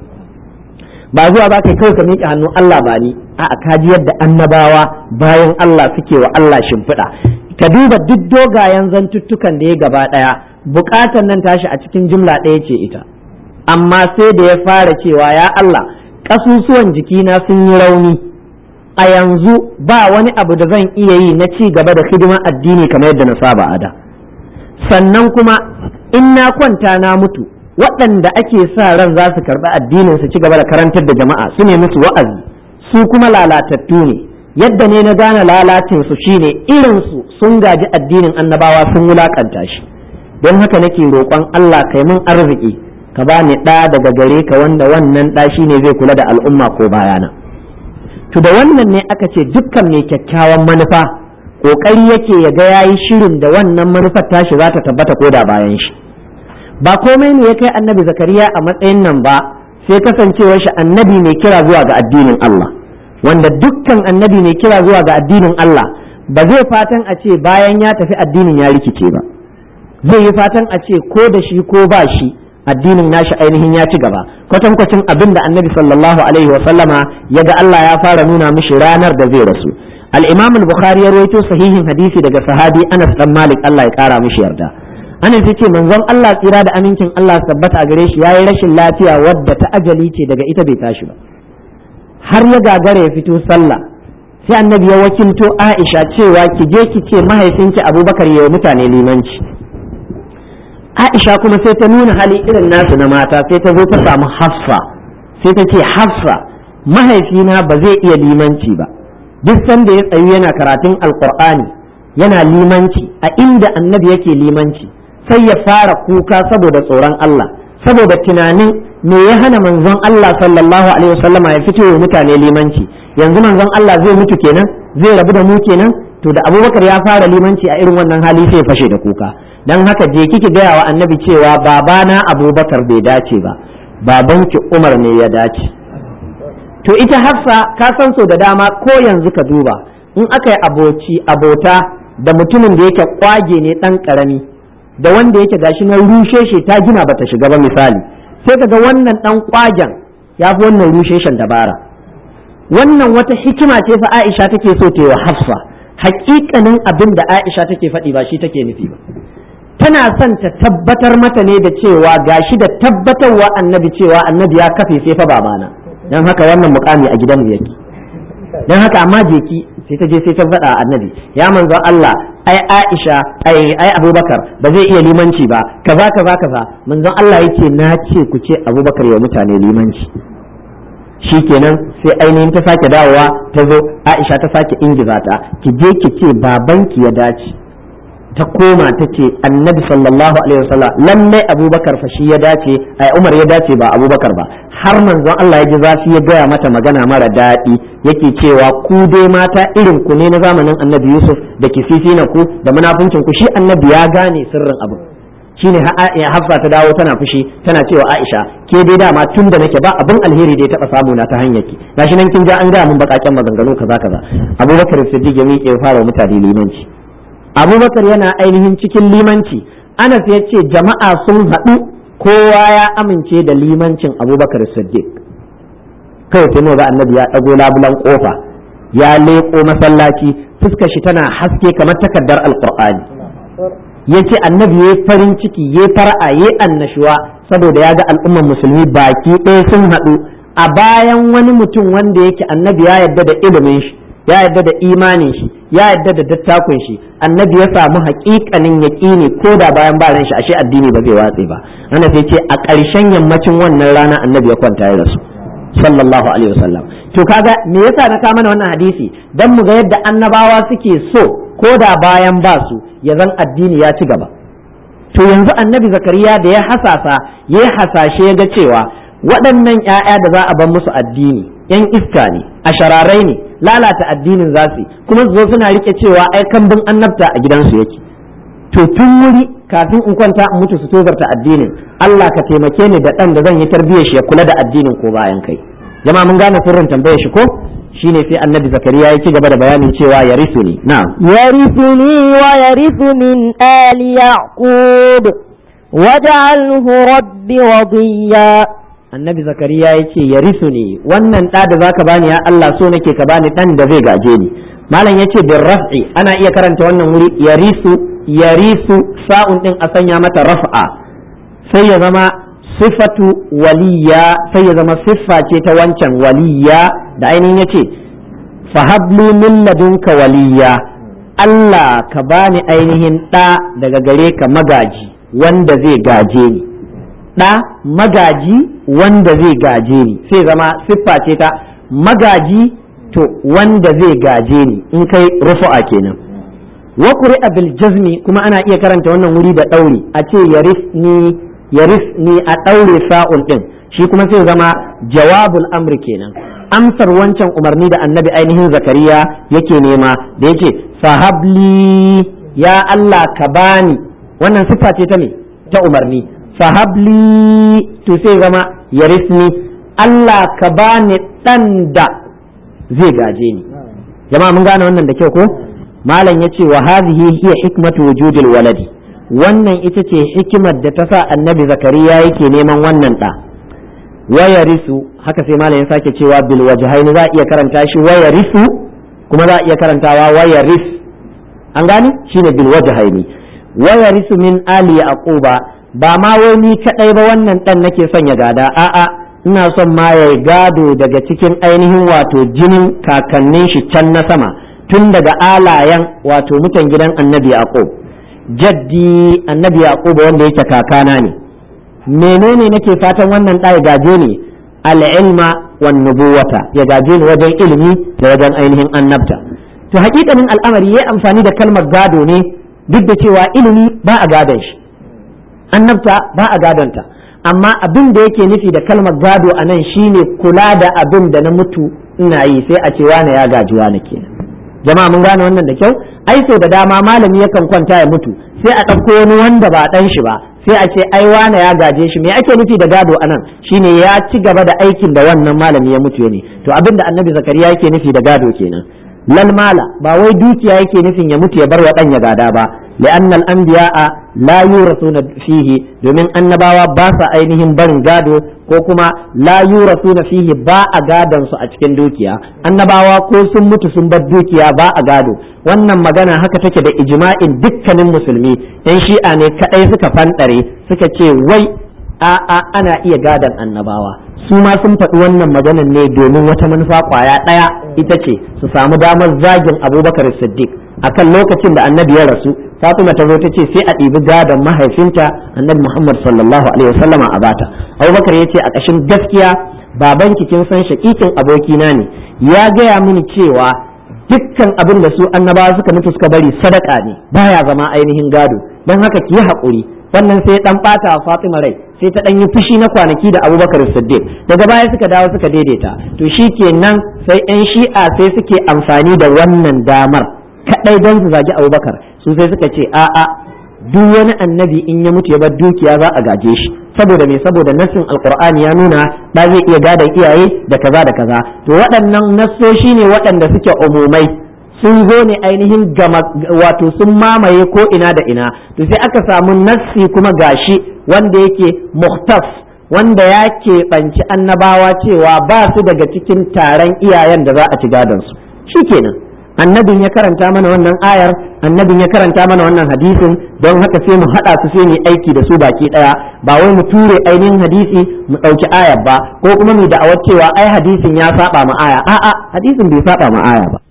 ba zuwa ba kai kawai ka miƙe hannu Allah ba ni a'a ka ji yadda annabawa bayan Allah suke wa Allah shimfiɗa ka duba duk dogayen zantuttukan da ya gaba ɗaya buƙatan nan tashi a cikin jumla ɗaya ce ita amma sai da ya fara cewa ya Allah ƙasusuwan jikina sun yi rauni a yanzu ba wani abu da zan iya yi na ci gaba da hidimar addini kamar yadda na saba a da sannan kuma in na kwanta na mutu waɗanda ake sa ran za su karɓi addinin su ci gaba da karantar da jama'a su ne musu wa'azi su kuma lalatattu ne yadda ne na gane lalacin su shine irin su sun gaji addinin annabawa sun wulakanta shi don haka nake roƙon Allah kai mun arziki ka ba ni ɗa daga gare ka wanda wannan ɗa shi ne zai kula da al'umma ko bayana to da wannan ne aka ce dukkan mai kyakkyawan manufa ƙoƙari yake ya ga yayi shirin da wannan manufar tashi za ta tabbata ko da bayan shi ba komai ne ya kai annabi zakariya a matsayin nan ba sai kasancewar shi annabi mai kira zuwa ga addinin Allah wanda dukkan annabi mai kira zuwa ga addinin Allah ba zai fatan a ce bayan ya tafi addinin ya rikice ba zai yi fatan a ce ko da shi ko ba shi addinin nashi ainihin ya ci gaba kwatankwacin abin da annabi sallallahu alaihi wa sallama ya ga Allah ya fara nuna mishi ranar da zai rasu al-imam al-bukhari ya rawaito sahihin hadisi daga sahabi Anas dan Malik Allah ya kara mishi yarda Anas yace manzon Allah tsira da amincin Allah tabbata a gare shi yayi rashin lafiya wadda ta ajali ce daga ita bai tashi ba har ya gagara ya fito sallah sai annabi ya wakilto Aisha cewa ki je ki ce mahaifinki Abubakar ya mutane limanci Aisha kuma sai ta nuna hali irin nasu na mata sai ta zo ta samu Hafsa sai ta ce Hafsa mahaifina ba zai iya limanci ba duk sanda ya tsayu yana karatun alkur'ani yana limanci a inda annabi yake limanci sai ya fara kuka saboda tsoron Allah saboda tunanin me ya hana manzon Allah sallallahu alaihi wasallama ya fito wa mutane limanci yanzu manzon Allah zai mutu kenan zai rabu da mu kenan to da Abubakar ya fara limanci a irin wannan hali sai fashe da kuka dan haka je kike gaya wa annabi cewa babana Abubakar bai dace ba babanki Umar ne ya dace to ita Hafsa ka san so da dama ko yanzu ka duba in aka yi aboci abota da mutumin da yake kwage ne dan karami da wanda yake gashi na rushe shi ta gina bata shiga ba misali sai kaga wannan dan kwagen ya fi wannan rushe shan dabara wannan wata hikima ce fa Aisha take so ta yi wa Hafsa hakikanin abin da Aisha take faɗi ba shi take nufi ba tana son ta tabbatar mata ne da cewa gashi da tabbatarwa annabi cewa annabi ya kafe sai fa babana dan haka wannan mukami a gidanmu yake dan haka amma jeki sai ta je sai ta faɗa annabi ya manzon Allah ai Aisha ai ai Abubakar ba zai iya limanci ba kaza kaza kaza manzon Allah yake na ce ku ce Abubakar ya mutane limanci shikenan sai ainihin ta sake dawowa ta zo Aisha ta sake ingiza ta ki je ki ce babanki ya dace ta koma ta ce annabi sallallahu alaihi wasallam lallai abubakar fa shi ya dace ai umar ya dace ba abubakar ba har manzon Allah ya ji zafi ya gaya mata magana mara daɗi yake cewa ku dai mata irin ku ne na zamanin annabi yusuf da kififi na ku da munafuncin ku shi annabi ya gane sirrin abu shine hafsa ta dawo tana fushi tana cewa aisha ke dai dama tun da nake ba abin alheri da ya taɓa samu na ta hanyar ki gashi nan kin ja an gaya mun bakaken maganganu kaza kaza abubakar siddiq ya miƙe fara mutane limanci abubakar yana ainihin cikin limanci anas ya ce jama'a sun haɗu kowa ya amince da limancin abubakar siddiq kawai sai ga annabi ya ɗago labulan ƙofa ya leƙo masallaci fuskar shi tana haske kamar takardar alƙur'ani ya ce annabi ya farin ciki ya fara'a ya annashuwa saboda ya ga al'ummar musulmi baki ɗaya sun haɗu a bayan wani mutum wanda yake annabi ya yarda da ilimin shi ya yarda da imanin shi ya yarda da dattakun shi annabi ya samu haƙiƙanin yaƙini ko da bayan ba shi ashe addini ba zai watse ba ana sai ce a ƙarshen yammacin wannan rana annabi ya kwanta ya rasu sallallahu alaihi wasallam to kaga me yasa na kama mana wannan hadisi dan mu ga yadda annabawa suke so ko da bayan ba su ya zan addini ya ci gaba to yanzu annabi zakariya da ya hasasa ya hasashe ya ga cewa waɗannan 'ya'ya da za a bar musu addini 'yan iska ne a shararai ne lalata addinin za su kuma su zo suna rike cewa ai kambun annabta a gidansu yake to tun wuri kafin in kwanta in mutu su tozarta addinin Allah ka taimake ni da ɗan da zan yi tarbiyyar shi ya kula da addinin ko bayan kai jama'a mun gane sirrin tambayar shi ko shine sai annabi zakariya ya ci gaba da bayanin cewa ya risu ni na يرثني ويرث من آل يعقوب واجعله رب وضيا annabi zakariya ya ce ya risu ne wannan ɗa da zaka bani ya Allah so nake ka bani ɗan da zai gaje ni malam ya ce bin raf'i ana iya karanta wannan wuri ya risu ya risu sa'un ɗin a sanya mata raf'a sai ya zama sifatu waliya sai ya zama siffa ce ta wancan waliya da ainihin ya ce fahablu min ladunka waliya Allah ka bani ainihin ɗa daga gare ka magaji wanda zai gaje ni ɗa magaji wanda zai gaje ni sai zama siffa ce ta magaji to wanda zai gaje ni in kai rufu'a kenan wa qur'a bil jazmi kuma ana iya karanta wannan wuri da dauri a ce yarisni yarisni a daure sa'un din shi kuma sai zama jawabul amri kenan amsar wancan umarni da annabi ainihin zakariya yake nema da yake fahabli ya Allah ka bani wannan siffa ce ta me ta umarni fahabli to sai zama yarisni Allah ka bani dan da zai gaje ni jama'a mun gane wannan da kyau ko malam yace wa hadhihi hiya hikmatu wujudil waladi wannan ita ce hikimar da ta sa annabi zakariya yake neman wannan da wayarisu haka sai malam ya sake cewa bil wajhaini za a iya karanta shi wayarisu kuma za a iya karantawa wayaris an gani shine bil wajhaini wayarisu min ali yaquba ba ma wai ni kadai ba wannan dan nake son ya gada a'a ina son ma ya gado daga cikin ainihin wato jinin kakannin shi can na sama tun daga alayan wato mutan gidan annabi yaqub jaddi annabi yaqub wanda yake kakana ne menene nake fatan wannan ɗa ya gaje ni al'ilma wan nubuwata ya gaje ni wajen ilimi da wajen ainihin annabta to hakikanin al'amari ya amfani da kalmar gado ne duk da cewa ilimi ba a gadon shi annabta ba a gadonta amma abin da yake nufi da kalmar gado a nan shine kula da abin da na mutu ina yi sai a ce wane ya gaji wane kenan jama'a mun gane wannan da kyau ai so da dama malami yakan kwanta ya mutu sai a ɗauko wani wanda ba ɗan shi ba sai a ce ai wane ya gaje shi me ake nufi da gado anan shine ya ci gaba da aikin da wannan malami ya mutu ne to abinda annabi zakariya yake nufi da gado kenan lal mala ba wai dukiya yake nufin ya mutu ya bar wa dan ya gada ba لأن الأنبياء لا يورثون فيه domin annabawa ba sa ainihin barin gado ko kuma la yurasuna fihi ba a gadon su a cikin dukiya annabawa ko sun mutu sun bar dukiya ba a gado wannan magana haka take da ijma'in dukkanin musulmi yan shi'a ne kadai suka fanɗare suka ce wai a a ana iya gadon annabawa su ma sun faɗi wannan maganan ne domin wata manufa kwaya ɗaya ita ce su samu damar zagin abubakar siddiq akan lokacin da annabi ya rasu fatima ta zo ta ce sai a ɗibi gadon mahaifinta annabi muhammad sallallahu alaihi wasallam a bata abubakar ya ce a ƙashin gaskiya babanki kin san shakikin abokina ne ya gaya mini cewa dukkan abin da su annabawa suka mutu suka bari sadaka ne baya zama ainihin gado don haka ki yi haƙuri wannan sai dan ɓata wa fatima rai sai ta ɗan yi fushi na kwanaki da abubakar siddiq daga baya suka dawo suka daidaita to shi kenan sai 'yan shi'a sai suke amfani da wannan damar kaɗai don su zagi abubakar su sai suka ce a'a duk wani annabi in ya mutu ya bar dukiya za a gaje shi saboda me saboda nassin alqur'ani ya nuna da zai iya gadon iyaye da kaza da kaza to waɗannan nassoshi ne waɗanda suke umumai sun zo ne ainihin gama wato sun mamaye ko ina da ina to sai aka samu nassi kuma gashi wanda yake muhtas wanda ya keɓanci annabawa cewa ba su daga cikin taron iyayen da za a ci gadon su shikenan annabin ya karanta mana wannan ayar annabin ya karanta mana wannan hadisin don haka sai mu haɗa su sai mu aiki da su baki ɗaya ba wai mu ture ainihin hadisi mu ɗauki ayar ba ko kuma mu da'awar cewa ai hadisin ya saba ma aya a'a hadisin bai saba ma aya ba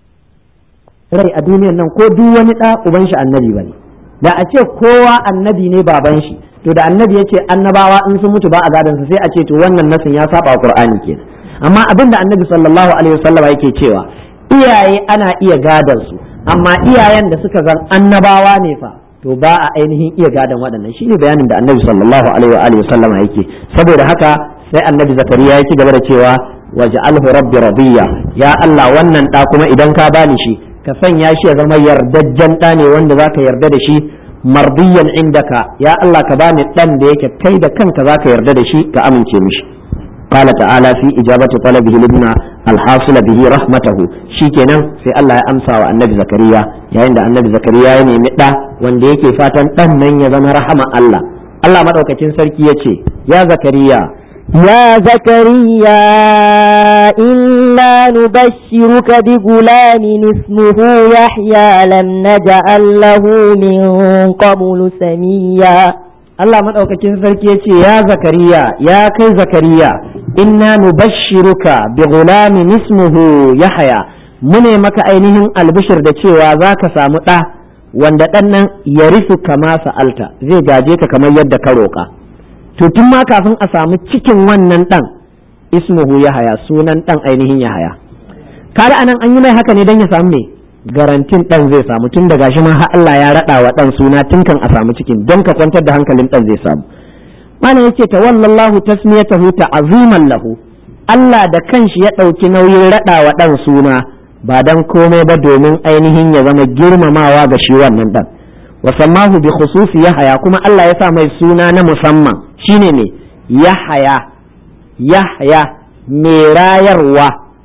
rai a duniyar nan ko duk wani ɗa uban shi annabi bane da a ce kowa annabi ne baban shi to da annabi ya ce annabawa in sun mutu ba a gadon su sai a ce to wannan nasin ya saba qur'ani kenan amma abin da annabi sallallahu alaihi wasallam yake cewa iyaye ana iya gadon su amma iyayen da suka zan annabawa ne fa to ba a ainihin iya gadon waɗannan shine bayanin da annabi sallallahu alaihi wa alihi wasallama yake saboda haka sai annabi zakariya ya ci gaba da cewa waj'alhu rabbi radiya ya Allah wannan da kuma idan ka bani shi ka sanya shi ya zama yardajjen da ne wanda zaka yarda da shi mardiyan indaka ya Allah ka bani dan da yake kai da kanka zaka yarda da shi ka amince mishi قال تعالى في إجابة طلبه لابن الحاصل به رحمته شيكنا في الله أمسى والنبي زكريا يا عند النبي زكريا يعني مدى وان يكي فاتن تنن يزن رحمة الله الله مدوك تنسركي يتي يا زكريا يا زكريا إنا نبشرك بغلام اسمه يحيى لم نجعل له من قبل سميا Allah maɗaukakin sarki ya ce ya zakariya ya kai zakariya inna nubashshiruka bi ghulamin ismuhu yahya mune maka ainihin albishir da cewa za ka samu ɗa wanda ɗan nan ya rufu kama sa'alta zai gaje ka kamar yadda ka roƙa to tun ma kafin a samu cikin wannan ɗan ismuhu yahya sunan ɗan ainihin yahya kada anan an yi mai haka ne don ya samu me garantin dan zai samu tun daga shi ma har Allah ya rada wa dan suna tun kan a samu cikin don ka kwantar da hankalin dan zai samu malam yace tawallallahu tasmiyatahu ta'ziman lahu Allah da kanshi ya ɗauki nauyin rada wa dan suna ba dan komai ba domin ainihin ya zama girmamawa ga shi wannan dan wa sammahu bi khususi yahaya kuma Allah ya sa mai suna na musamman shine ne yahaya yahya mai rayarwa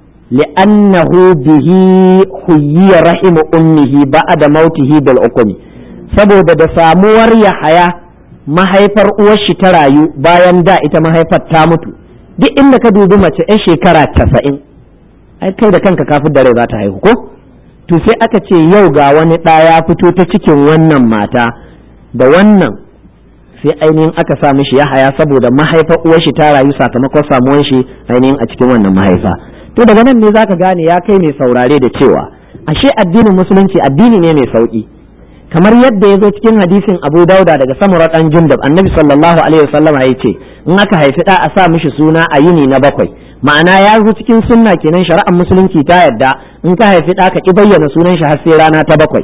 li'annahu bihi huyyiya rahimu ummihi ba'da mautihi bil ukmi saboda da samuwar yahaya mahaifar uwar shi ta rayu bayan da ita mahaifar ta mutu duk inda ka dubi mace 'yan shekara casa'in ai kai da kanka kafin da rai za ta haihu ko to sai aka ce yau ga wani ɗa ya fito ta cikin wannan mata da wannan sai ainihin aka sa mishi ya haya saboda mahaifar uwar shi ta rayu sakamakon samuwar shi ainihin a cikin wannan mahaifa to daga nan ne zaka gane ya kai mai saurare da cewa ashe addinin musulunci addini ne mai sauki kamar yadda ya zo cikin hadisin Abu Dauda daga Samura dan Jundab Annabi sallallahu alaihi wasallam ya ce in aka haifi da a sa mishi suna a yini na bakwai ma'ana ya zo cikin sunna kenan shari'ar musulunci ta yadda in ka haifi da ka ki bayyana sunan shi har sai rana ta bakwai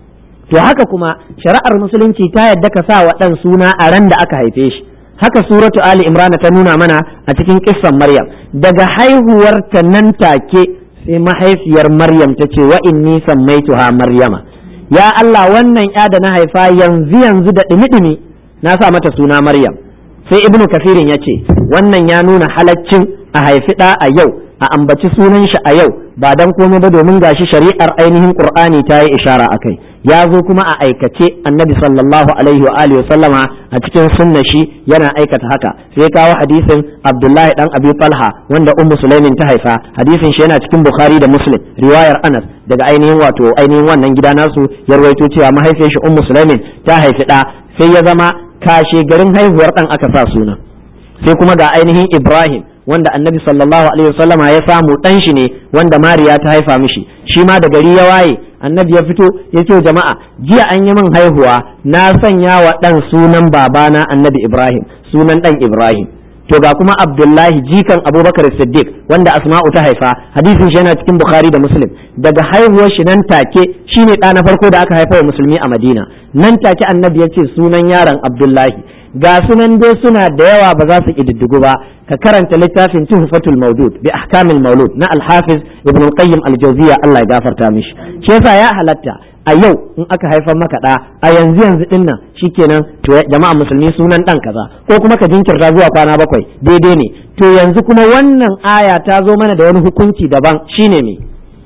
to haka kuma shari'ar musulunci ta yadda ka sa wa dan suna a ran da aka haife shi haka suratu ali imran ta nuna mana a cikin kissan maryam daga haihuwar ta nan take sai mahaifiyar maryam ta ce wa inni sammaituha maryama ya Allah wannan ya da na haifa yanzu yanzu da dumi-dumi na sa mata suna maryam sai ibnu kafirin ya ce wannan ya nuna halaccin a haifi ɗa a yau a ambaci sunan shi a yau ba dan komai ba domin gashi shari'ar ainihin qur'ani ta yi ishara akai ya zo kuma a aikace annabi sallallahu alaihi wa alihi sallama a cikin sunna shi yana aikata haka sai kawo hadisin abdullahi dan abi talha wanda ummu sulaimin ta haifa hadisin shi yana cikin bukhari da muslim riwayar anas daga ainihin wato ainihin wannan gida nasu ya rawaito cewa mahaifiyar shi ummu sulaimin ta haifi da sai ya zama kashe garin haihuwar dan aka sa suna sai kuma ga ainihin ibrahim wanda annabi sallallahu alaihi wasallama ya samu dan shi ne wanda mariya ta haifa mishi shi ma da gari ya waye annabi ya fito ya ce jama'a jiya an yi min haihuwa na sanya wa dan sunan babana annabi ibrahim sunan dan ibrahim to ga kuma abdullahi jikan abubakar siddiq wanda asma'u ta haifa hadisin shi yana cikin bukhari da muslim daga haihuwar shi nan take shine ɗa na farko da aka haifa wa musulmi a madina nan take annabi ya ce sunan yaron abdullahi ga sunan dai suna da yawa ba za su ƙididdigu ba ka karanta littafin tuhfatul maudud bi ahkamil maulud na alhafiz ibn al-qayyim al-jawziya Allah ya gafarta mishi shi yasa ya halatta a yau in aka haifar maka da a yanzu yanzu din nan shikenan to jama'a musulmi sunan dan kaza ko kuma ka jinkirta zuwa kwana bakwai daidai ne to yanzu kuma wannan aya ta zo mana da wani hukunci daban shine me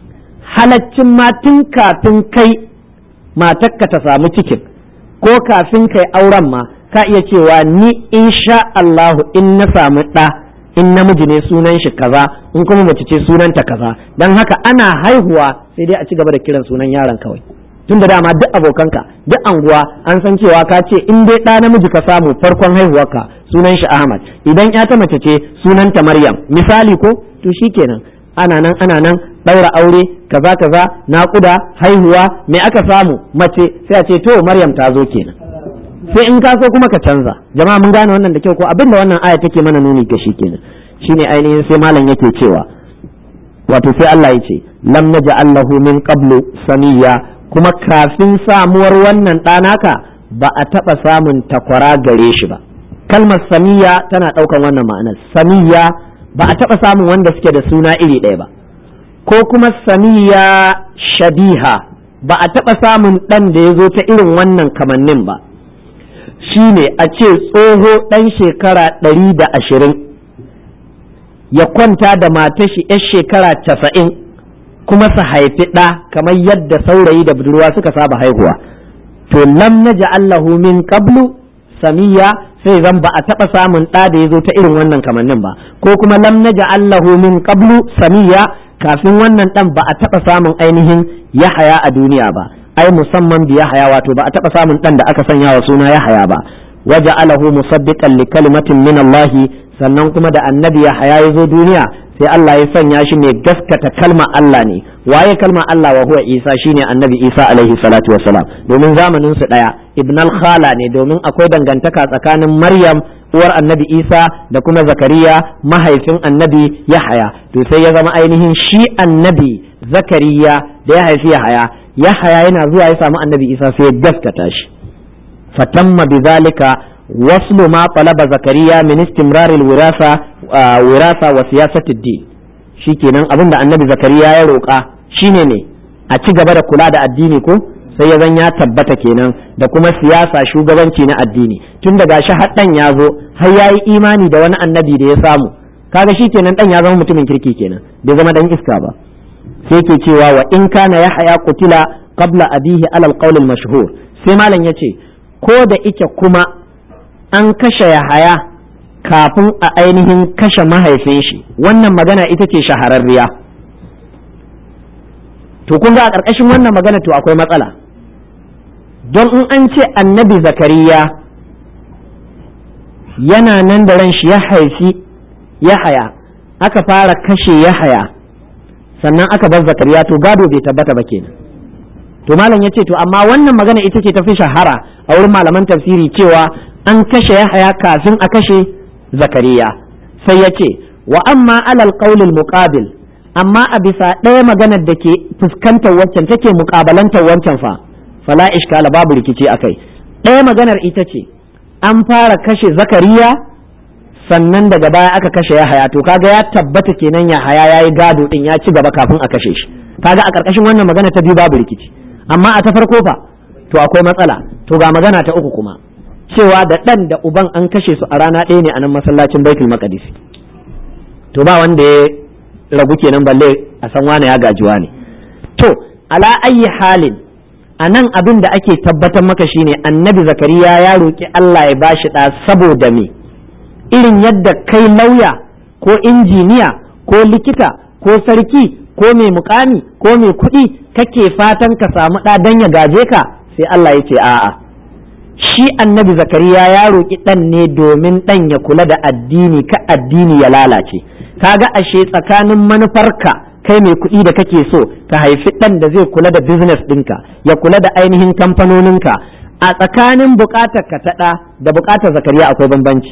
halaccin ma tun kafin kai matakka ta samu cikin ko kafin kai auren ma ka iya cewa ni insha Allahu in na samu ɗa in namiji ne sunan shi kaza in kuma mace ce sunanta kaza don haka ana haihuwa sai dai a ci gaba da kiran sunan yaron kawai tun da dama duk abokanka duk anguwa an san cewa ka ce in dai ɗa namiji ka samu farkon haihuwarka sunan shi Ahmad idan ya ta mace ce sunanta Maryam misali ko to shikenan ana nan ana nan ɗaura aure kaza kaza naƙuda haihuwa me aka samu mace sai a ce to Maryam ta zo kenan sai in ka so kuma ka canza jama'a mun gane wannan da kyau ko abinda wannan aya take mana nuni ga shi kenan shine ainihin sai malam yake cewa wato sai Allah ya ce lam naj'al lahu min qablu samiyya kuma kafin samuwar wannan ɗanaka ba a taɓa samun takwara gare shi ba kalmar samiyya tana ɗaukan wannan ma'anar samiyya ba a taɓa samun wanda suke da suna iri ɗaya ba ko kuma samiyya shabiha ba a taɓa samun ɗan da ya zo ta irin wannan kamannin ba shine a ce tsoho ɗan shekara ɗari da ashirin ya kwanta da matashi 'yar shekara casa'in kuma su haifi ɗa kamar yadda saurayi da budurwa suka saba haihuwa to lam na Allahu min qablu samiya sai zan ba a taɓa samun ɗa da ya zo ta irin wannan kamannin ba ko kuma lam na Allahu min qablu samiya kafin wannan ɗan ba a taɓa samun ainihin yahaya a duniya ba ai musamman bi yahaya wato ba a taɓa samun ɗan da aka sanya wa suna yahaya ba waje alahu musaddiqan li kalimatin min Allah sannan kuma da annabi yahaya ya zo duniya sai Allah ya sanya shi mai gaskata kalma Allah ne waye kalma Allah wa huwa Isa shine annabi Isa alaihi salatu wassalam domin zamanin su daya ibn al-khala ne domin akwai dangantaka tsakanin Maryam uwar annabi Isa da kuma Zakariya mahaifin annabi Yahaya to sai ya zama ainihin shi annabi zakariya da ya haifi yahaya yahaya yana zuwa ya samu annabi isa sai ya gaskata shi fatamma bidhalika waslu ma talaba zakariya min istimrar alwirasa wirasa wa siyasati din shikenan abinda annabi zakariya ya roƙa shine ne a ci gaba da kula da addini ko sai ya zan ya tabbata kenan da kuma siyasa shugabanci na addini tun da gashi har dan ya zo har ya yi imani da wani annabi da ya samu kaga shi kenan dan ya zama mutumin kirki kenan bai zama dan iska ba sai ke cewa wa in kana yahya qutila qabla abihi alal qawl al mashhur sai malam yace ko da ike kuma an kashe yahaya kafin a ainihin kashe mahaifin shi wannan magana ita ce shahararriya to kun ga a ƙarƙashin wannan magana to akwai matsala don in an ce annabi zakariya yana nan da ran shi ya haifi yahaya aka fara kashe yahaya sannan aka bar zakariya to gado bai tabbata ba kenan to malam ya ce to amma wannan magana ita ce tafi shahara a wurin malaman tafsiri cewa an kashe yahaya kafin a kashe zakariya sai ya ce wa amma alal qaulil muqabil amma a bisa ɗaya maganar da ke fuskantar waccan take muƙabalantar wancan fa fala ishkala babu rikici akai ɗaya maganar ita ce an fara kashe zakariya sannan daga baya aka kashe yahaya to kaga ya tabbata kenan yahaya ya yi gado din ya ci gaba kafin a kashe shi kaga a ƙarƙashin wannan magana ta biyu babu rikici amma a ta farko fa to akwai matsala to ga magana ta uku kuma cewa da ɗan da uban an kashe su a rana ɗaya ne a nan masallacin baitul maqdis to ba wanda ya ragu kenan balle a san wane ya gajiwa ne to ala ayyi halin a nan abin da ake tabbatar maka shine annabi zakariya ya roƙi Allah ya bashi ɗa saboda me irin yadda kai lauya ko injiniya ko likita ko sarki ko mai mukami ko mai kuɗi kake fatan ka samu ɗa don ya gaje ka sai Allah ya ce a'a shi annabi zakariya ya roƙi ɗan ne domin ɗan ya kula da addini ka addini ya lalace kaga ashe tsakanin manufarka kai mai kuɗi da kake so ka haifi ɗan da zai kula da business ɗinka ya kula da ainihin kamfanoninka a tsakanin buƙatar ka ta ɗa da buƙatar zakariya akwai bambanci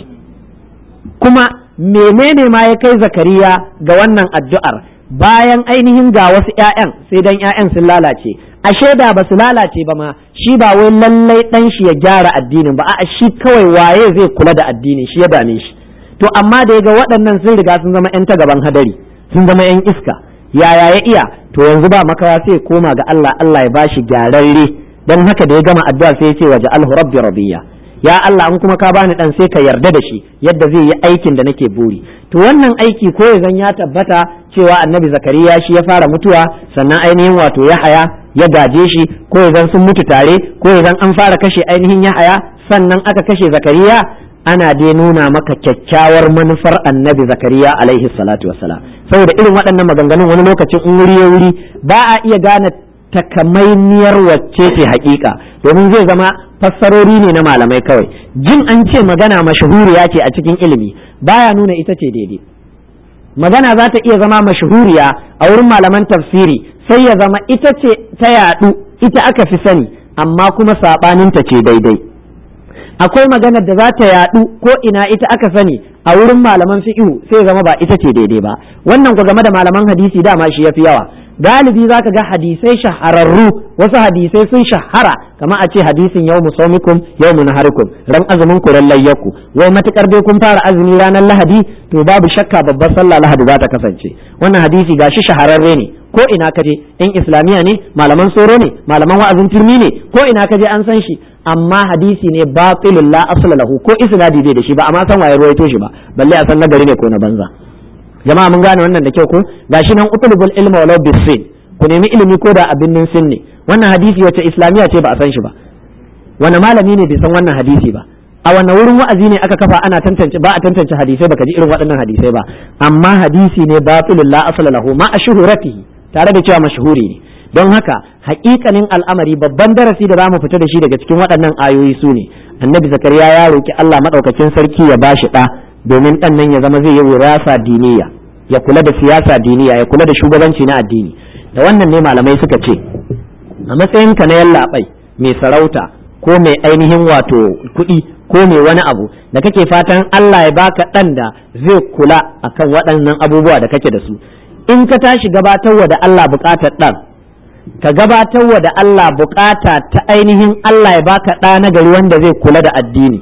kuma menene ma ya kai zakariya ga wannan addu'ar bayan ainihin ga wasu ‘ya'yan sai dan ‘ya'yan sun lalace ashe da ba su lalace ba ma shi ba wai lallai ɗan shi ya gyara addinin ba a shi kawai waye zai kula da addinin shi ya dame shi to amma da ya ga waɗannan sun riga sun zama 'yan ta gaban hadari sun zama 'yan iska yaya ya iya to yanzu ba makawa sai koma ga Allah Allah ya bashi gyararre dan haka da ya gama addu'a sai ya ce waje alhu rabbi radiya ya Allah in kuma ka bani dan sai ka yarda da shi yadda zai yi aikin da nake buri to wannan aiki ko ya zan ya tabbata cewa annabi zakariya shi ya fara mutuwa sannan ainihin wato yahaya ya gaje shi ko ya zan sun mutu tare ko ya zan an fara kashe ainihin yahaya sannan aka kashe zakariya ana dai nuna maka kyakkyawar manufar annabi zakariya alaihi salatu wassalam saboda irin waɗannan maganganun wani lokacin in wuri ya wuri ba a iya gane takamaimiyar wacce ce haƙiƙa domin zai zama fassarori ne na malamai kawai jin an ce magana mashahuriya ce a cikin ilimi baya nuna ita ce daidai magana za ta iya zama mashahuriya a wurin malaman tafsiri sai ya zama ita ce ta yaɗu ita aka fi sani amma kuma saɓaninta ce daidai akwai maganar da za ta yaɗu ko ina ita aka sani a wurin malaman fiqhu sai zama ba ita ce daidai ba wannan ku game da malaman hadisi dama shi yafi yawa galibi za ka ga hadisai shahararru wasu hadisai sun shahara kama a ce hadisin yau musaumikum yau munaharikum ran azumin ku ran layyaku wai matukar dai kun fara azumi ranar lahadi to babu shakka babbar sallah lahadi za ta kasance wannan hadisi gashi shahararre ne ko ina kaje in islamiya ne malaman soro ne malaman wa'azin turmi ne ko ina kaje an san shi amma hadisi ne batilul la asla lahu ko isnadi bai da shi ba amma san waye ruwaito shi ba balle a san nagari ne ko na banza jama'a mun gane wannan da kyau ko gashi nan utlubul ilma walau bisin ku nemi ilimi ko da abin nan sin ne wannan hadisi wace islamiya ce ba a san shi ba wani malami ne bai san wannan hadisi ba a wannan wurin wa'azi ne aka kafa ana tantance ba a tantance hadisai baka ji irin waɗannan hadisai ba amma hadisi ne batilul la asla lahu ma ashhuratihi tare da cewa mashhuri ne don haka haƙiƙanin al'amari babban darasi da zamu fita da shi daga cikin waɗannan ayoyi su ne annabi zakariya ya roki Allah madaukakin sarki ya bashi ɗa domin ɗan nan ya zama zai yi wirasa diniya ya kula da siyasa diniya ya kula da shugabanci na addini da wannan ne malamai suka ce a matsayinka na yallaɓai mai sarauta ko mai ainihin wato kuɗi ko mai wani abu da kake fatan Allah ya baka ɗan da zai kula akan waɗannan abubuwa da kake da su in ka tashi gabatarwa da Allah bukatar ɗan ka gabatarwa da Allah bukata ta ainihin Allah ya baka ɗa na gari wanda zai kula da addini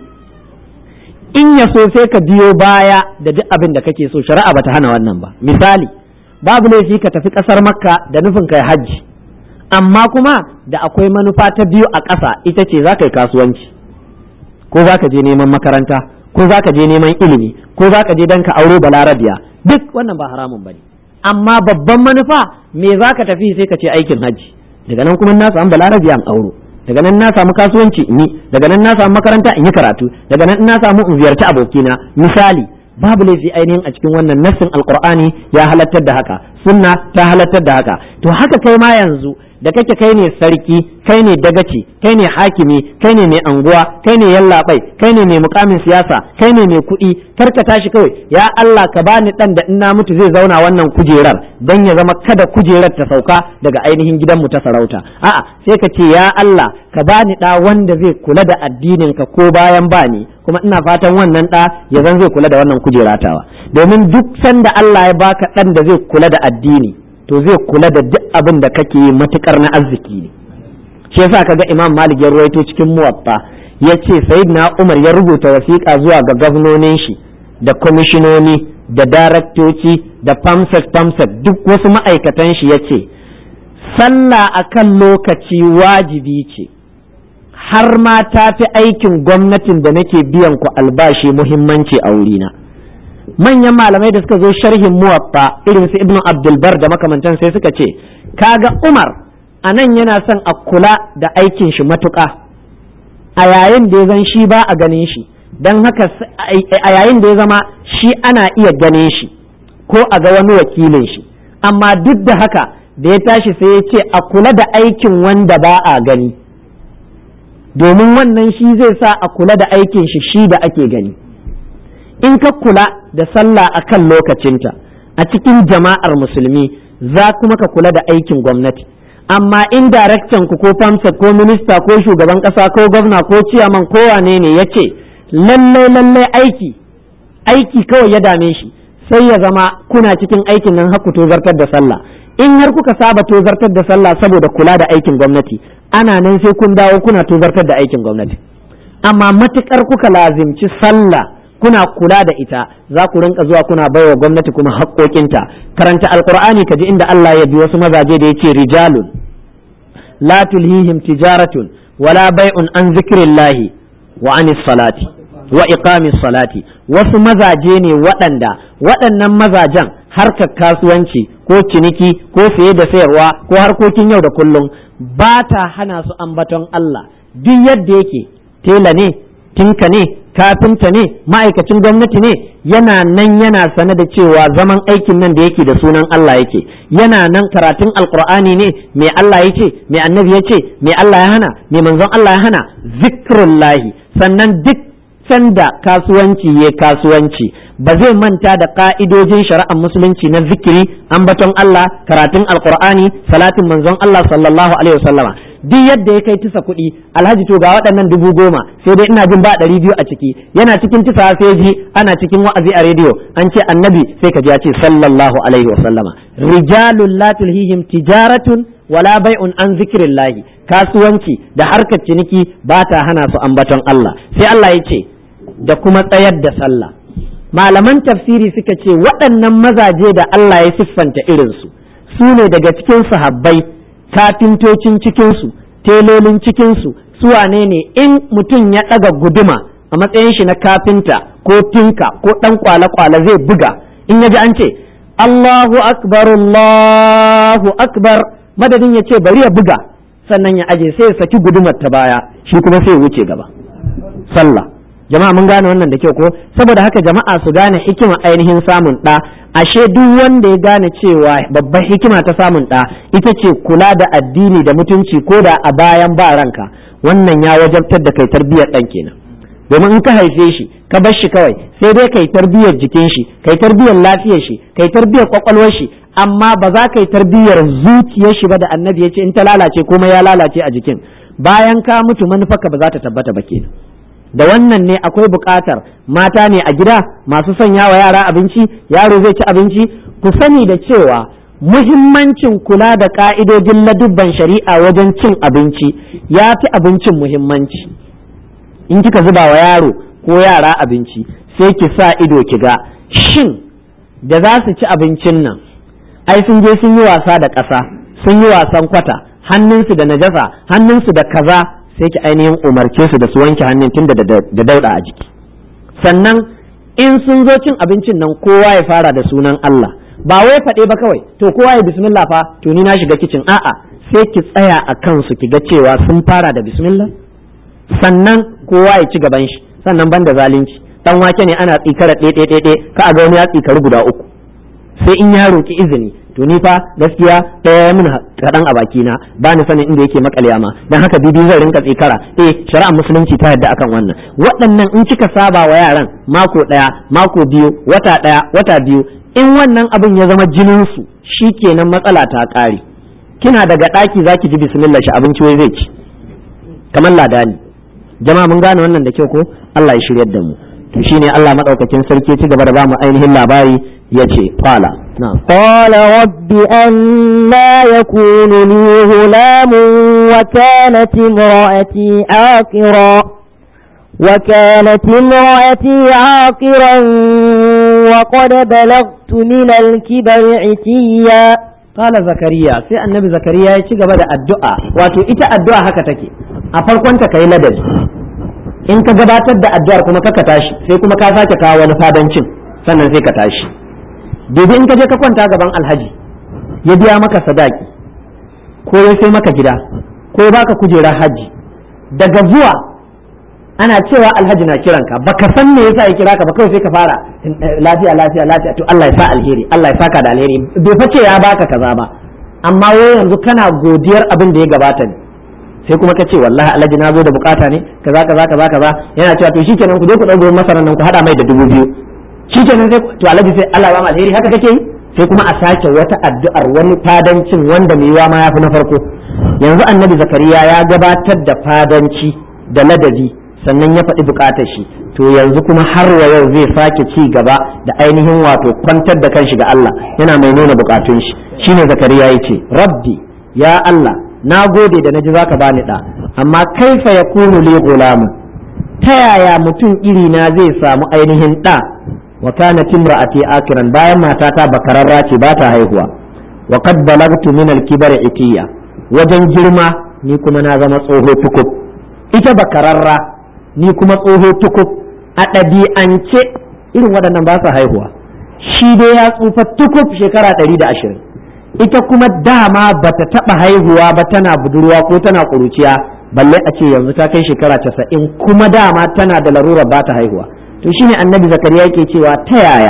in ya so sai ka biyo baya da duk abin da kake so shari'a bata hana wannan ba misali babu laifi ka tafi ƙasar makka da nufin kai hajji amma kuma da akwai manufa ta biyu a ƙasa ita ce za ka yi kasuwanci ko za ka je neman makaranta ko za ka je neman ilimi ko za ka je don ka auro balarabiya duk wannan ba haramun ba ne amma babban manufa me za ka tafi sai ka ce aikin hajji daga nan kuma na samu balarabiya an auro daga nan na samu kasuwanci in yi daga nan na samu makaranta in yi karatu daga nan na samu in ziyarci abokina misali babu laifi ainihin a cikin wannan nassin alqur'ani ya halattar da haka sunna ta halattar da haka to haka kai ma yanzu da kake kai ne sarki kai ne dagaci kai ne hakimi kai ne mai anguwa kai ne yallaɓai kai ne mai mukamin siyasa kai ne mai kuɗi kar ka tashi kawai ya Allah ka bani dan da in na mutu zai zauna wannan kujerar dan ya zama kada kujerar ta sauka daga ainihin gidanmu ta sarauta a'a sai ka ce ya Allah ka bani da wanda zai kula da addinin ka ko bayan bani kuma ina fatan wannan da ya zan zai kula da wannan kujeratawa domin duk sanda Allah ya baka dan da zai kula da addini to zai kula da duk abin da kake yi matukar na arziki ne shi yasa kaga Imam Malik ya ruwaito cikin muwatta yace Sayyidina Umar ya rubuta wasiƙa zuwa ga gwamnonin shi da kwamishinoni da daraktoci da famsek famsek duk wasu ma'aikatan shi yace sallah akan lokaci wajibi ce har ma ta fi aikin gwamnatin da nake biyan ku albashi muhimmanci a wurina. manyan malamai da suka zo sharhin muwatta irin su ibnu abdulbar da makamantan sai suka ce kaga umar a nan yana son a kula da aikin shi matuƙa a yayin da ya zan shi ba a ganin shi don haka a yayin da ya zama shi ana iya ganin shi ko a ga wani wakilin shi amma duk da haka da ya tashi sai ya ce a kula da aikin wanda ba a gani domin wannan shi zai sa a kula da aikin shi shi da ake gani in ka kula da sallah a kan lokacinta a cikin jama'ar musulmi za kuma ka kula da aikin gwamnati amma in daraktan ku ko famsa ko minista ko shugaban kasa ko gwamna ko ciyaman ko wane ne ya ce lallai lallai aiki aiki kawai ya dame shi sai ya zama kuna cikin aikin nan haku tozartar da sallah in har kuka saba tozartar da sallah saboda kula da aikin gwamnati ana nan sai kun dawo kuna tozartar da aikin gwamnati amma matukar kuka lazimci sallah kuna kula da ita za ku rinka zuwa kuna baiwa gwamnati kuma haƙoƙinta karanta alqur'ani kaji inda Allah ya bi wasu mazaje da yace rijalun la tulhihim tijaratun wala bai'un an zikrillahi wa anis salati wa iqamis salati wasu mazaje ne waɗanda waɗannan mazajen harkar kasuwanci ko ciniki ko saye da sayarwa ko harkokin yau da kullum ba ta hana su ambaton Allah duk yadda yake tela ne tinka ne kafinta ne ma'aikacin gwamnati ne yana nan yana sane da cewa zaman aikin nan da yake da sunan Allah yake yana nan karatun alkur'ani ne mai Allah ya ce mai annabi ya ce mai Allah ya hana mai manzon Allah ya hana zikrullahi sannan duk sanda kasuwanci ya kasuwanci ba zai manta da ka'idojin shari'ar musulunci na zikiri ambaton Allah karatun alkur'ani salatin manzon Allah sallallahu alaihi wasallama duk yadda ya kai tisa kuɗi alhaji to ga waɗannan dubu goma sai dai ina jin ba ɗari biyu a ciki yana cikin tisa sai ji ana cikin wa'azi a rediyo an ce annabi sai ka ji ya ce sallallahu alaihi wa sallama rijalun la tulhihim tijaratun wala bai'un an zikrillahi kasuwanci da harkar ciniki ba ta hana su ambaton Allah sai Allah ya ce da kuma tsayar da sallah malaman tafsiri suka ce waɗannan mazaje da Allah ya siffanta irinsu su ne daga cikin sahabbai kafintocin cikinsu telolin cikinsu su wane ne in mutum ya ɗaga guduma a matsayin shi na kafinta ko tinka ko ɗan kwale-kwale zai buga in ya ji an ce Allahu akbar Allahu akbar madadin ya ce bari ya buga sannan ya aje sai ya saki gudumar ta baya shi kuma sai ya wuce gaba sallah jama'a mun gane wannan da kyau ko saboda haka jama'a su gane hikima ainihin samun ɗa ashe duk wanda ya gane cewa babbar hikima ta samun ɗa ita ce kula da addini da mutunci ko da a bayan ba ranka wannan ya wajabtar da kai tarbiyyar ɗan kenan domin in ka haife shi ka bar shi kawai sai dai kai tarbiyyar jikin shi kai tarbiyyar lafiyar shi kai tarbiyyar kwakwalwar shi amma ba za ka yi tarbiyyar zuciyar shi ba da annabi ya ce in ta lalace kuma ya lalace a jikin bayan ka mutu manufarka ba za ta tabbata ba kenan da wannan ne akwai buƙatar mata ne a gida masu sanya wa yara abinci yaro zai ci abinci ku sani da cewa muhimmancin kula da ka'idojin ladubban shari'a wajen cin abinci ya fi abincin muhimmanci in kika zuba wa yaro ko yara abinci sai ki sa ido ki ga shin da za su ci abincin nan ai sun je sun yi wasa da ƙasa sun yi wasan kwata hannunsu da najasa hannunsu da kaza sai ki ainihin umarce su da su wanke hannun tun da dauɗa a jiki sannan in sun zo cin abincin nan kowa ya fara da sunan Allah ba wai faɗe ba kawai to kowa ya bismillah fa to ni na shiga kicin a'a sai ki tsaya a kansu ki ga cewa sun fara da bismillah sannan kowa ya ci gaban shi sannan banda zalunci dan wake ne ana tsikara ɗe ɗe ɗe ka a ga wani ya tsikari guda uku sai in ya roki izini to ni fa gaskiya ɗaya min kaɗan a bakina ba ni sanin inda yake makale ma dan haka bibi zan rinka tsikara eh shari'ar musulunci ta yadda akan wannan waɗannan in kika saba wa yaran mako ɗaya mako biyu wata ɗaya wata biyu in wannan abin ya zama jinin su shikenan matsala ta ƙare kina daga ɗaki zaki ji bismillah shi abinci wai zai ci kamar ladani jama'a mun gane wannan da kyau ko Allah ya shiryar da mu to shine Allah madaukakin sarki ci gaba da ba mu ainihin labari yace qala na'am qala rabbi anna yakunu li ghulamun wa kanat imraati aqira وكانت امرأتي عاقرا وقد بلغت من الكبر عتيا قال زكريا sai annabi zakariya ya ci gaba da addu'a wato ita addu'a haka take a farkon ta kai ladabi in ka gabatar da addu'ar kuma ka tashi sai kuma ka sake kawo wani fadancin sannan sai ka tashi dubi in ka je ka kwanta gaban alhaji ya biya maka sadaki ko ya sai maka gida ko ya baka kujerar haji daga zuwa ana cewa alhaji na kiranka baka san me yasa ya kira ka ba kawai sai ka fara lafiya lafiya lafiya to Allah ya sa alheri Allah ya saka da alheri bai face ya baka kaza ba amma wai yanzu kana godiyar abin da ya gabata ne sai kuma ka ce wallahi alhaji na zo da bukata ne kaza kaza kaza kaza yana cewa to shikenan ku je ku dauko masaran nan ku hada mai da dubu biyu shikenan sai to alhaji sai Allah ya ba mu alheri haka kake yi sai kuma a sake wata addu'ar wani fadancin wanda mai yiwa ma yafi na farko yanzu annabi zakariya ya gabatar da fadanci da ladabi sannan ya faɗi bukatar shi to yanzu kuma har wa yau zai sake ci gaba da ainihin wato kwantar da kanshi ga Allah yana mai nuna bukatun shi shine zakariya yace rabbi ya Allah na gode da naji zaka bani da amma kaifa yakunu li gulamun ta yaya mutum iri na zai samu ainihin da wa kanat imra'ati akiran bayan matata bakararra ce ba ta haihuwa wa qad balagtu min al-kibar itiya wajen girma ni kuma na zama tsoho tukub ita bakararra ni kuma tsoho tukub a ɗabi'ance irin waɗannan ba su haihuwa shi dai ya tsufa tukub shekara ɗari da ashirin ita kuma dama ba ta taɓa haihuwa ba tana budurwa ko tana ƙuruciya balle a ce yanzu ta kai shekara casa'in kuma dama tana da larurar ba ta haihuwa to shine annabi zakariya yake cewa ta yaya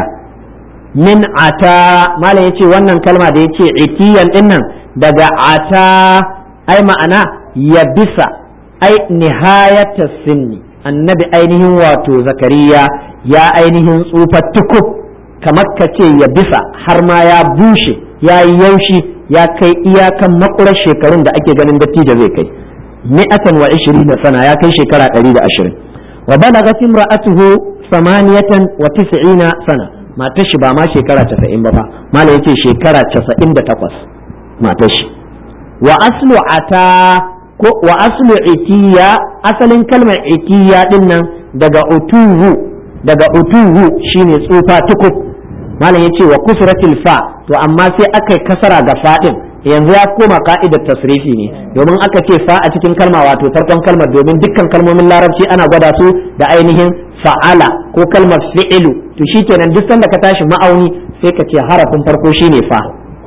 min ata malam yace wannan kalma da yace itiyan dinnan daga ata ai ma'ana ya bisa ai nihayata sinni annabi ainihin wato zakariya ya ainihin tsufa tukub kamar ka ce ya bisa har ma ya bushe ya yi yaushi ya kai iyakan makurar shekarun da ake ganin dattijo zai kai mi'atan wa ishirin da sana ya kai shekara ɗari da ashirin wa balagat imra'atuhu samaniyatan wa tis'ina sana matar shi ba ma shekara casa'in ba fa malam yace shekara casa'in da takwas matar shi wa aslu ata ko wa aslu itiya asalin kalmar itiya din nan daga utuhu daga utuhu shine tsufa tukub malam yace wa kusratil fa to amma sai aka kasara ga fadin yanzu ya koma ka'idar tasrifi ne domin aka ce fa a cikin kalma wato farkon kalmar domin dukkan kalmomin larabci ana gwada su da ainihin fa'ala ko kalmar fi'ilu to shikenan duk sanda ka tashi ma'auni sai ka ce harafin farko shine fa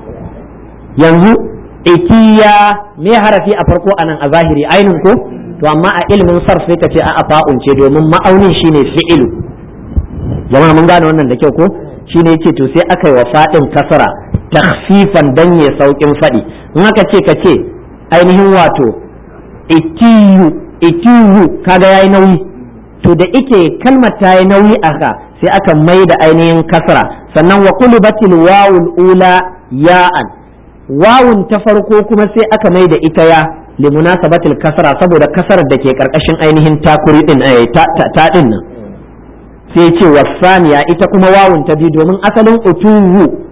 yanzu ikiya me harafi a farko anan a zahiri ainin ko to amma a ilimin sarf sai ka ce a fa'un ce domin ma'aunin shine fi'ilu jama'a mun gane wannan da kyau ko shine yace to sai aka yi wa fadin kasara takhfifan dan ya saukin fadi in aka ce ka ce ainihin wato ikiyu ikiyu kaga yayi nauyi to da ike kalmar ta yi nauyi aka sai aka mai da ainihin kasara sannan wa qulubatil wawul ula ya'an wawun ta farko kuma sai aka mai da ita ya limunasabatil kasara saboda kasarar da ke karkashin ainihin takuri din ta din nan sai ce wasaniya ita kuma wawun ta biyu domin asalin utuwu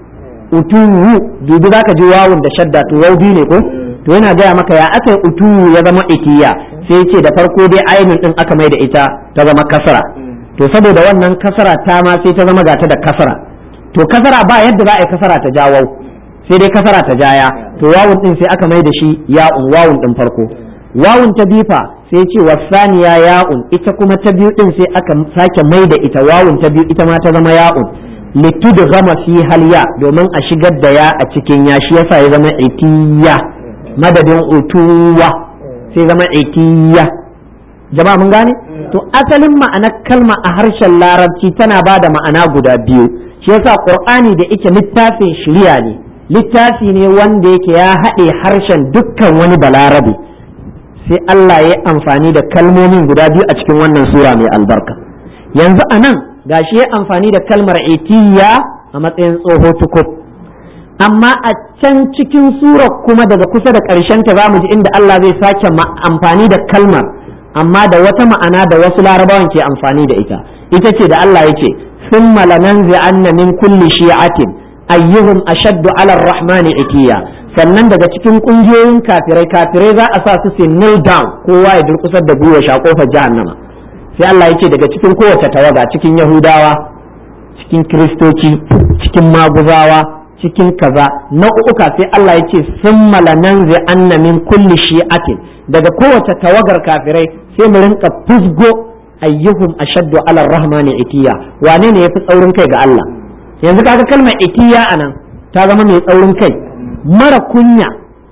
utuwu dubi zaka ji wawun da shadda to wau biyu ne ko to yana gaya maka ya aka yi utuwu ya zama itiya sai ce da farko dai ainun din aka mai da ita ta zama kasara to saboda wannan kasara ta ma sai ta zama gata da kasara to kasara ba yadda za a yi kasara ta jawo sai dai kasara ta jaya to wawun din sai aka mai da shi ya'un wawun din farko wawun ta bifa sai ce wasaniya ya'un ita kuma ta biyu din sai aka sake mai da ita wawun ta biyu ita ma ta zama ya'un litud gama fi halya domin a shigar da ya a cikin ya shi yasa ya zama itiya madadin utuwa sai zama itiya jama'a mun gane to asalin ma'anar kalma a harshen larabci tana ba da ma'ana guda biyu shi yasa qur'ani da yake littafin shiriya ne littafi ne wanda yake ya haɗe harshen dukkan wani balarabe sai Allah ya amfani da kalmomin guda biyu a cikin wannan sura mai albarka yanzu a nan gashi ya amfani da kalmar itiya a matsayin tsoho tukub amma a can cikin surar kuma daga kusa da ƙarshen ta zamu ji inda Allah zai sake amfani da kalmar amma da wata ma'ana da wasu larabawan ke amfani da ita ita ce da Allah yake thumma lananzi'anna min kulli shi'atin ayyuhum ashaddu 'ala ar-rahmani itiya sannan daga cikin kungiyoyin kafirai kafirai za a sa su su kneel down kowa ya durkusar da gwiwa sha kofar jahannama sai Allah yake daga cikin kowace tawaga cikin yahudawa cikin kiristoci cikin maguzawa cikin kaza nau'uka sai Allah yake sun malanan zai anna min kulli shi'atin daga kowace tawagar kafirai sai mu rinka fusgo ayyuhum ashaddu ala rahmani itiya wane ne yafi tsaurin kai ga Allah yanzu kaga kalmar itiya anan ta zama mai tsaurin kai mara kunya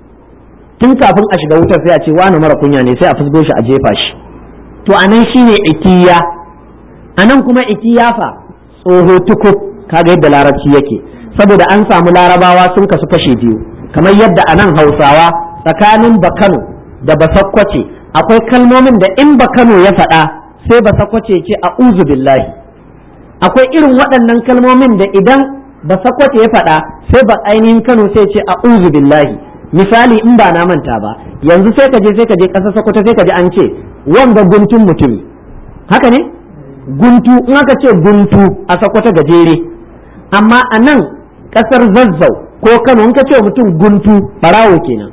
tun kafin a shiga wutar sai a ce wani mara kunya ne sai a fusgo shi a jefa shi to anan shine itiya anan kuma itiya fa tsoho tukub kaga yadda larabci yake saboda an samu larabawa sun kasu kashe biyu kamar yadda anan hausawa tsakanin bakano da basakkwace akwai kalmomin da in bakano ya faɗa sai basakkwace ce a uzu billahi akwai irin waɗannan kalmomin da idan basakkwace ya faɗa sai ba ainihin kano sai ce a uzu billahi misali in ba na manta ba yanzu sai ka je sai ka je ƙasar sokoto sai ka ji an ce wanga guntun mutumi haka ne guntu in aka ce guntu a sokoto gajere amma a nan ƙasar zazzau ko kano in ka ce mutum guntu barawo kenan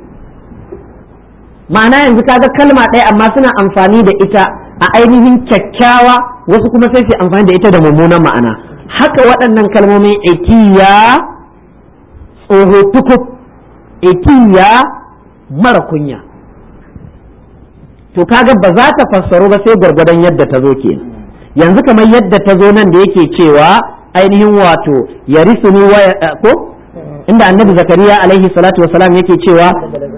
ma'ana yanzu kaga kalma ɗaya amma suna amfani da ita a ainihin kyakkyawa wasu kuma sai su amfani da ita da mummunan ma'ana haka waɗannan kalmomin ikiya tsoho tukub ikiya mara kunya to kaga ba za ta fassaro ba sai gwargwadon yadda ta zo ke yanzu kamar yadda ta zo nan da yake cewa ainihin wato ya risuni wa ko inda annabi zakariya alaihi salatu wasalam yake cewa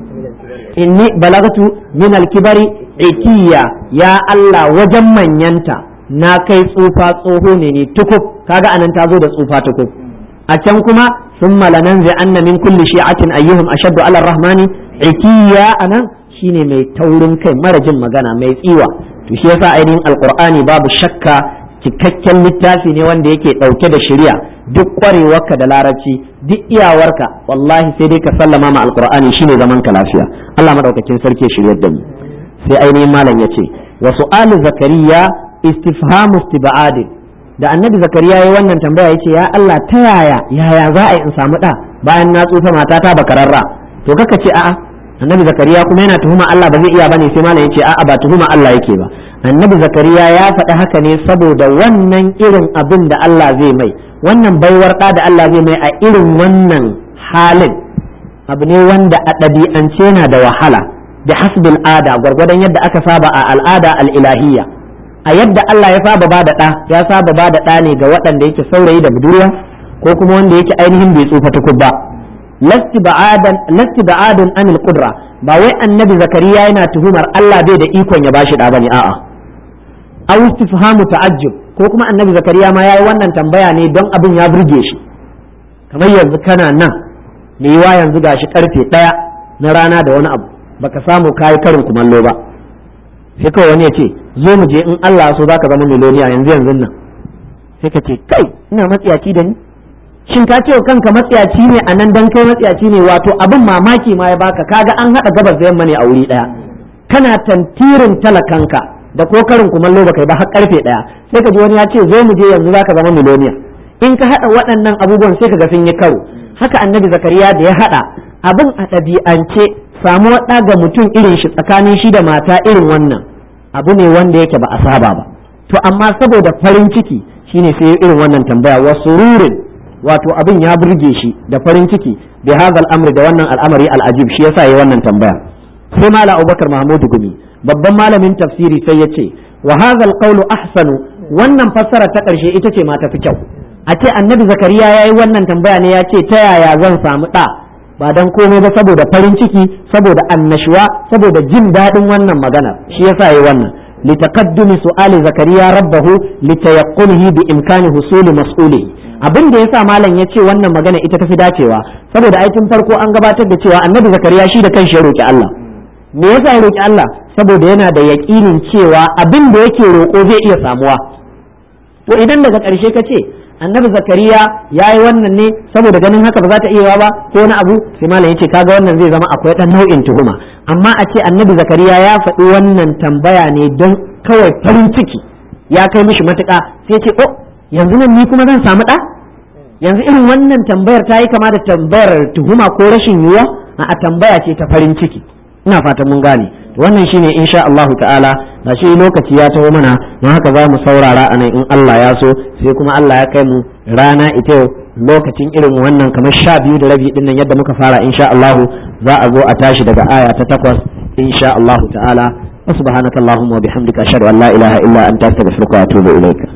inni balagatu min alkibari itiya ya Allah wajen manyanta na kai tsufa tsoho ne ne tukub kaga anan ta zo da tsufa tukub a can kuma sun malanan zai anna min kulli shi'atin ayyuhum ashaddu ala rahmani itiya anan shine mai taurin kai mara jin magana mai tsiwa to shi yasa ainihin alqur'ani babu shakka cikakken littafi ne wanda yake dauke da shari'a duk kwarewarka da larabci duk iyawarka wallahi sai dai ka sallama ma alqur'ani shine zaman ka lafiya Allah madaukakin sarki ya shiryar da mu sai ainihin malam yace wa su'alu zakariya istifhamu istibadin da annabi zakariya yayi wannan tambaya yace ya Allah ta yaya yaya za a yi in samu da bayan na tsufa matata bakararra to kaka ce a'a annabi zakariya kuma yana tuhuma Allah ba zai iya bane sai malam yace a'a ba tuhuma Allah yake ba annabi zakariya ya faɗi haka ne saboda wannan irin abin da Allah zai mai wannan baiwar ɗa da Allah zai mai a irin wannan halin abu ne wanda a ɗabi'ance yana da wahala da hasbil ada gwargwadon yadda aka saba a al'ada al'ilahiyya a yadda Allah ya saba ba da ɗa ya saba ba da ɗa ne ga waɗanda yake saurayi da budurwa ko kuma wanda yake ainihin bai tsufa tukub ba lasti ba'adun anil qudra ba wai annabi zakariya yana tuhumar Allah bai da ikon ya bashi ɗa bane a'a aw istifhamu ta'ajjub ko kuma annabi zakariya ma yayi wannan tambaya ne don abin ya burge shi kamar yanzu kana nan me yiwa yanzu gashi karfe ɗaya na rana da wani abu baka samu kayi karin kumallo ba sai kawai wani ya ce zo mu je in Allah so zaka zama miloniya yanzu yanzu nan sai ka ce kai ina matsiyaci da ni shin ka ce kanka matsiyaci ne a nan dan kai matsiyaci ne wato abin mamaki ma ya baka kaga an haɗa gabas da yamma ne a wuri ɗaya kana tantirin talakanka da ko karin kumallo baka yi ba har karfe ɗaya sai ka ji wani ya ce zo mu je yanzu zaka zama miloniya in ka haɗa waɗannan abubuwan sai ka ga sun yi karo haka annabi zakariya da ya haɗa abin a ɗabi'ance samuwar ɗa ga mutum irin shi tsakanin shi da mata irin wannan abu ne wanda yake ba a saba ba to amma saboda farin ciki shine sai irin wannan tambaya wa sururin wato abin ya burge shi da farin ciki bi hadha al'amri da wannan al'amari al'ajib shi yasa yayi wannan tambaya sai mala abubakar mahmudu gumi babban malamin tafsiri sai ya ce wa hadha al ahsanu wannan fassara ta ƙarshe ita ce ma tafi kyau a ce annabi zakariya ya yi wannan tambaya ne ya ce ta yaya zan samu ɗa ba don komai ba saboda farin ciki saboda annashuwa saboda jin daɗin wannan magana shi yasa yi wannan litaqaddumi su'ali zakariya rabbahu litayaqqulihi bi imkani husuli mas'uli abin da yasa malam ya ce wannan magana ita tafi dacewa saboda aikin farko an gabatar da cewa annabi zakariya shi da kanshi ya roki Allah me yasa ya roki Allah saboda yana da yaƙinin cewa abin da yake roƙo zai iya samuwa to idan daga ƙarshe ka ce annabi zakariya ya yi wannan ne saboda ganin haka ba za ta iya ba ko wani abu sai malam ya ce kaga wannan zai zama akwai ɗan nau'in tuhuma amma a ce annabi zakariya ya faɗi wannan tambaya ne don kawai farin ciki ya kai mishi matuƙa sai ce oh yanzu nan ni kuma zan samu ɗa yanzu irin wannan tambayar ta yi kama da tambayar tuhuma ko rashin yiwuwa a tambaya ce ta farin ciki ina fatan mun gane wannan shine insha Allah ta'ala da shi lokaci ya taho mana don haka za mu saurara a nan in Allah ya so sai kuma Allah ya kai mu rana ita yau lokacin irin wannan kamar sha biyu da rabi din nan yadda muka fara insha Allah za a zo a tashi daga aya ta takwas insha Allah ta'ala wa subhanakallahumma wa bihamdika ashhadu an la ilaha illa anta astaghfiruka wa atubu ilaik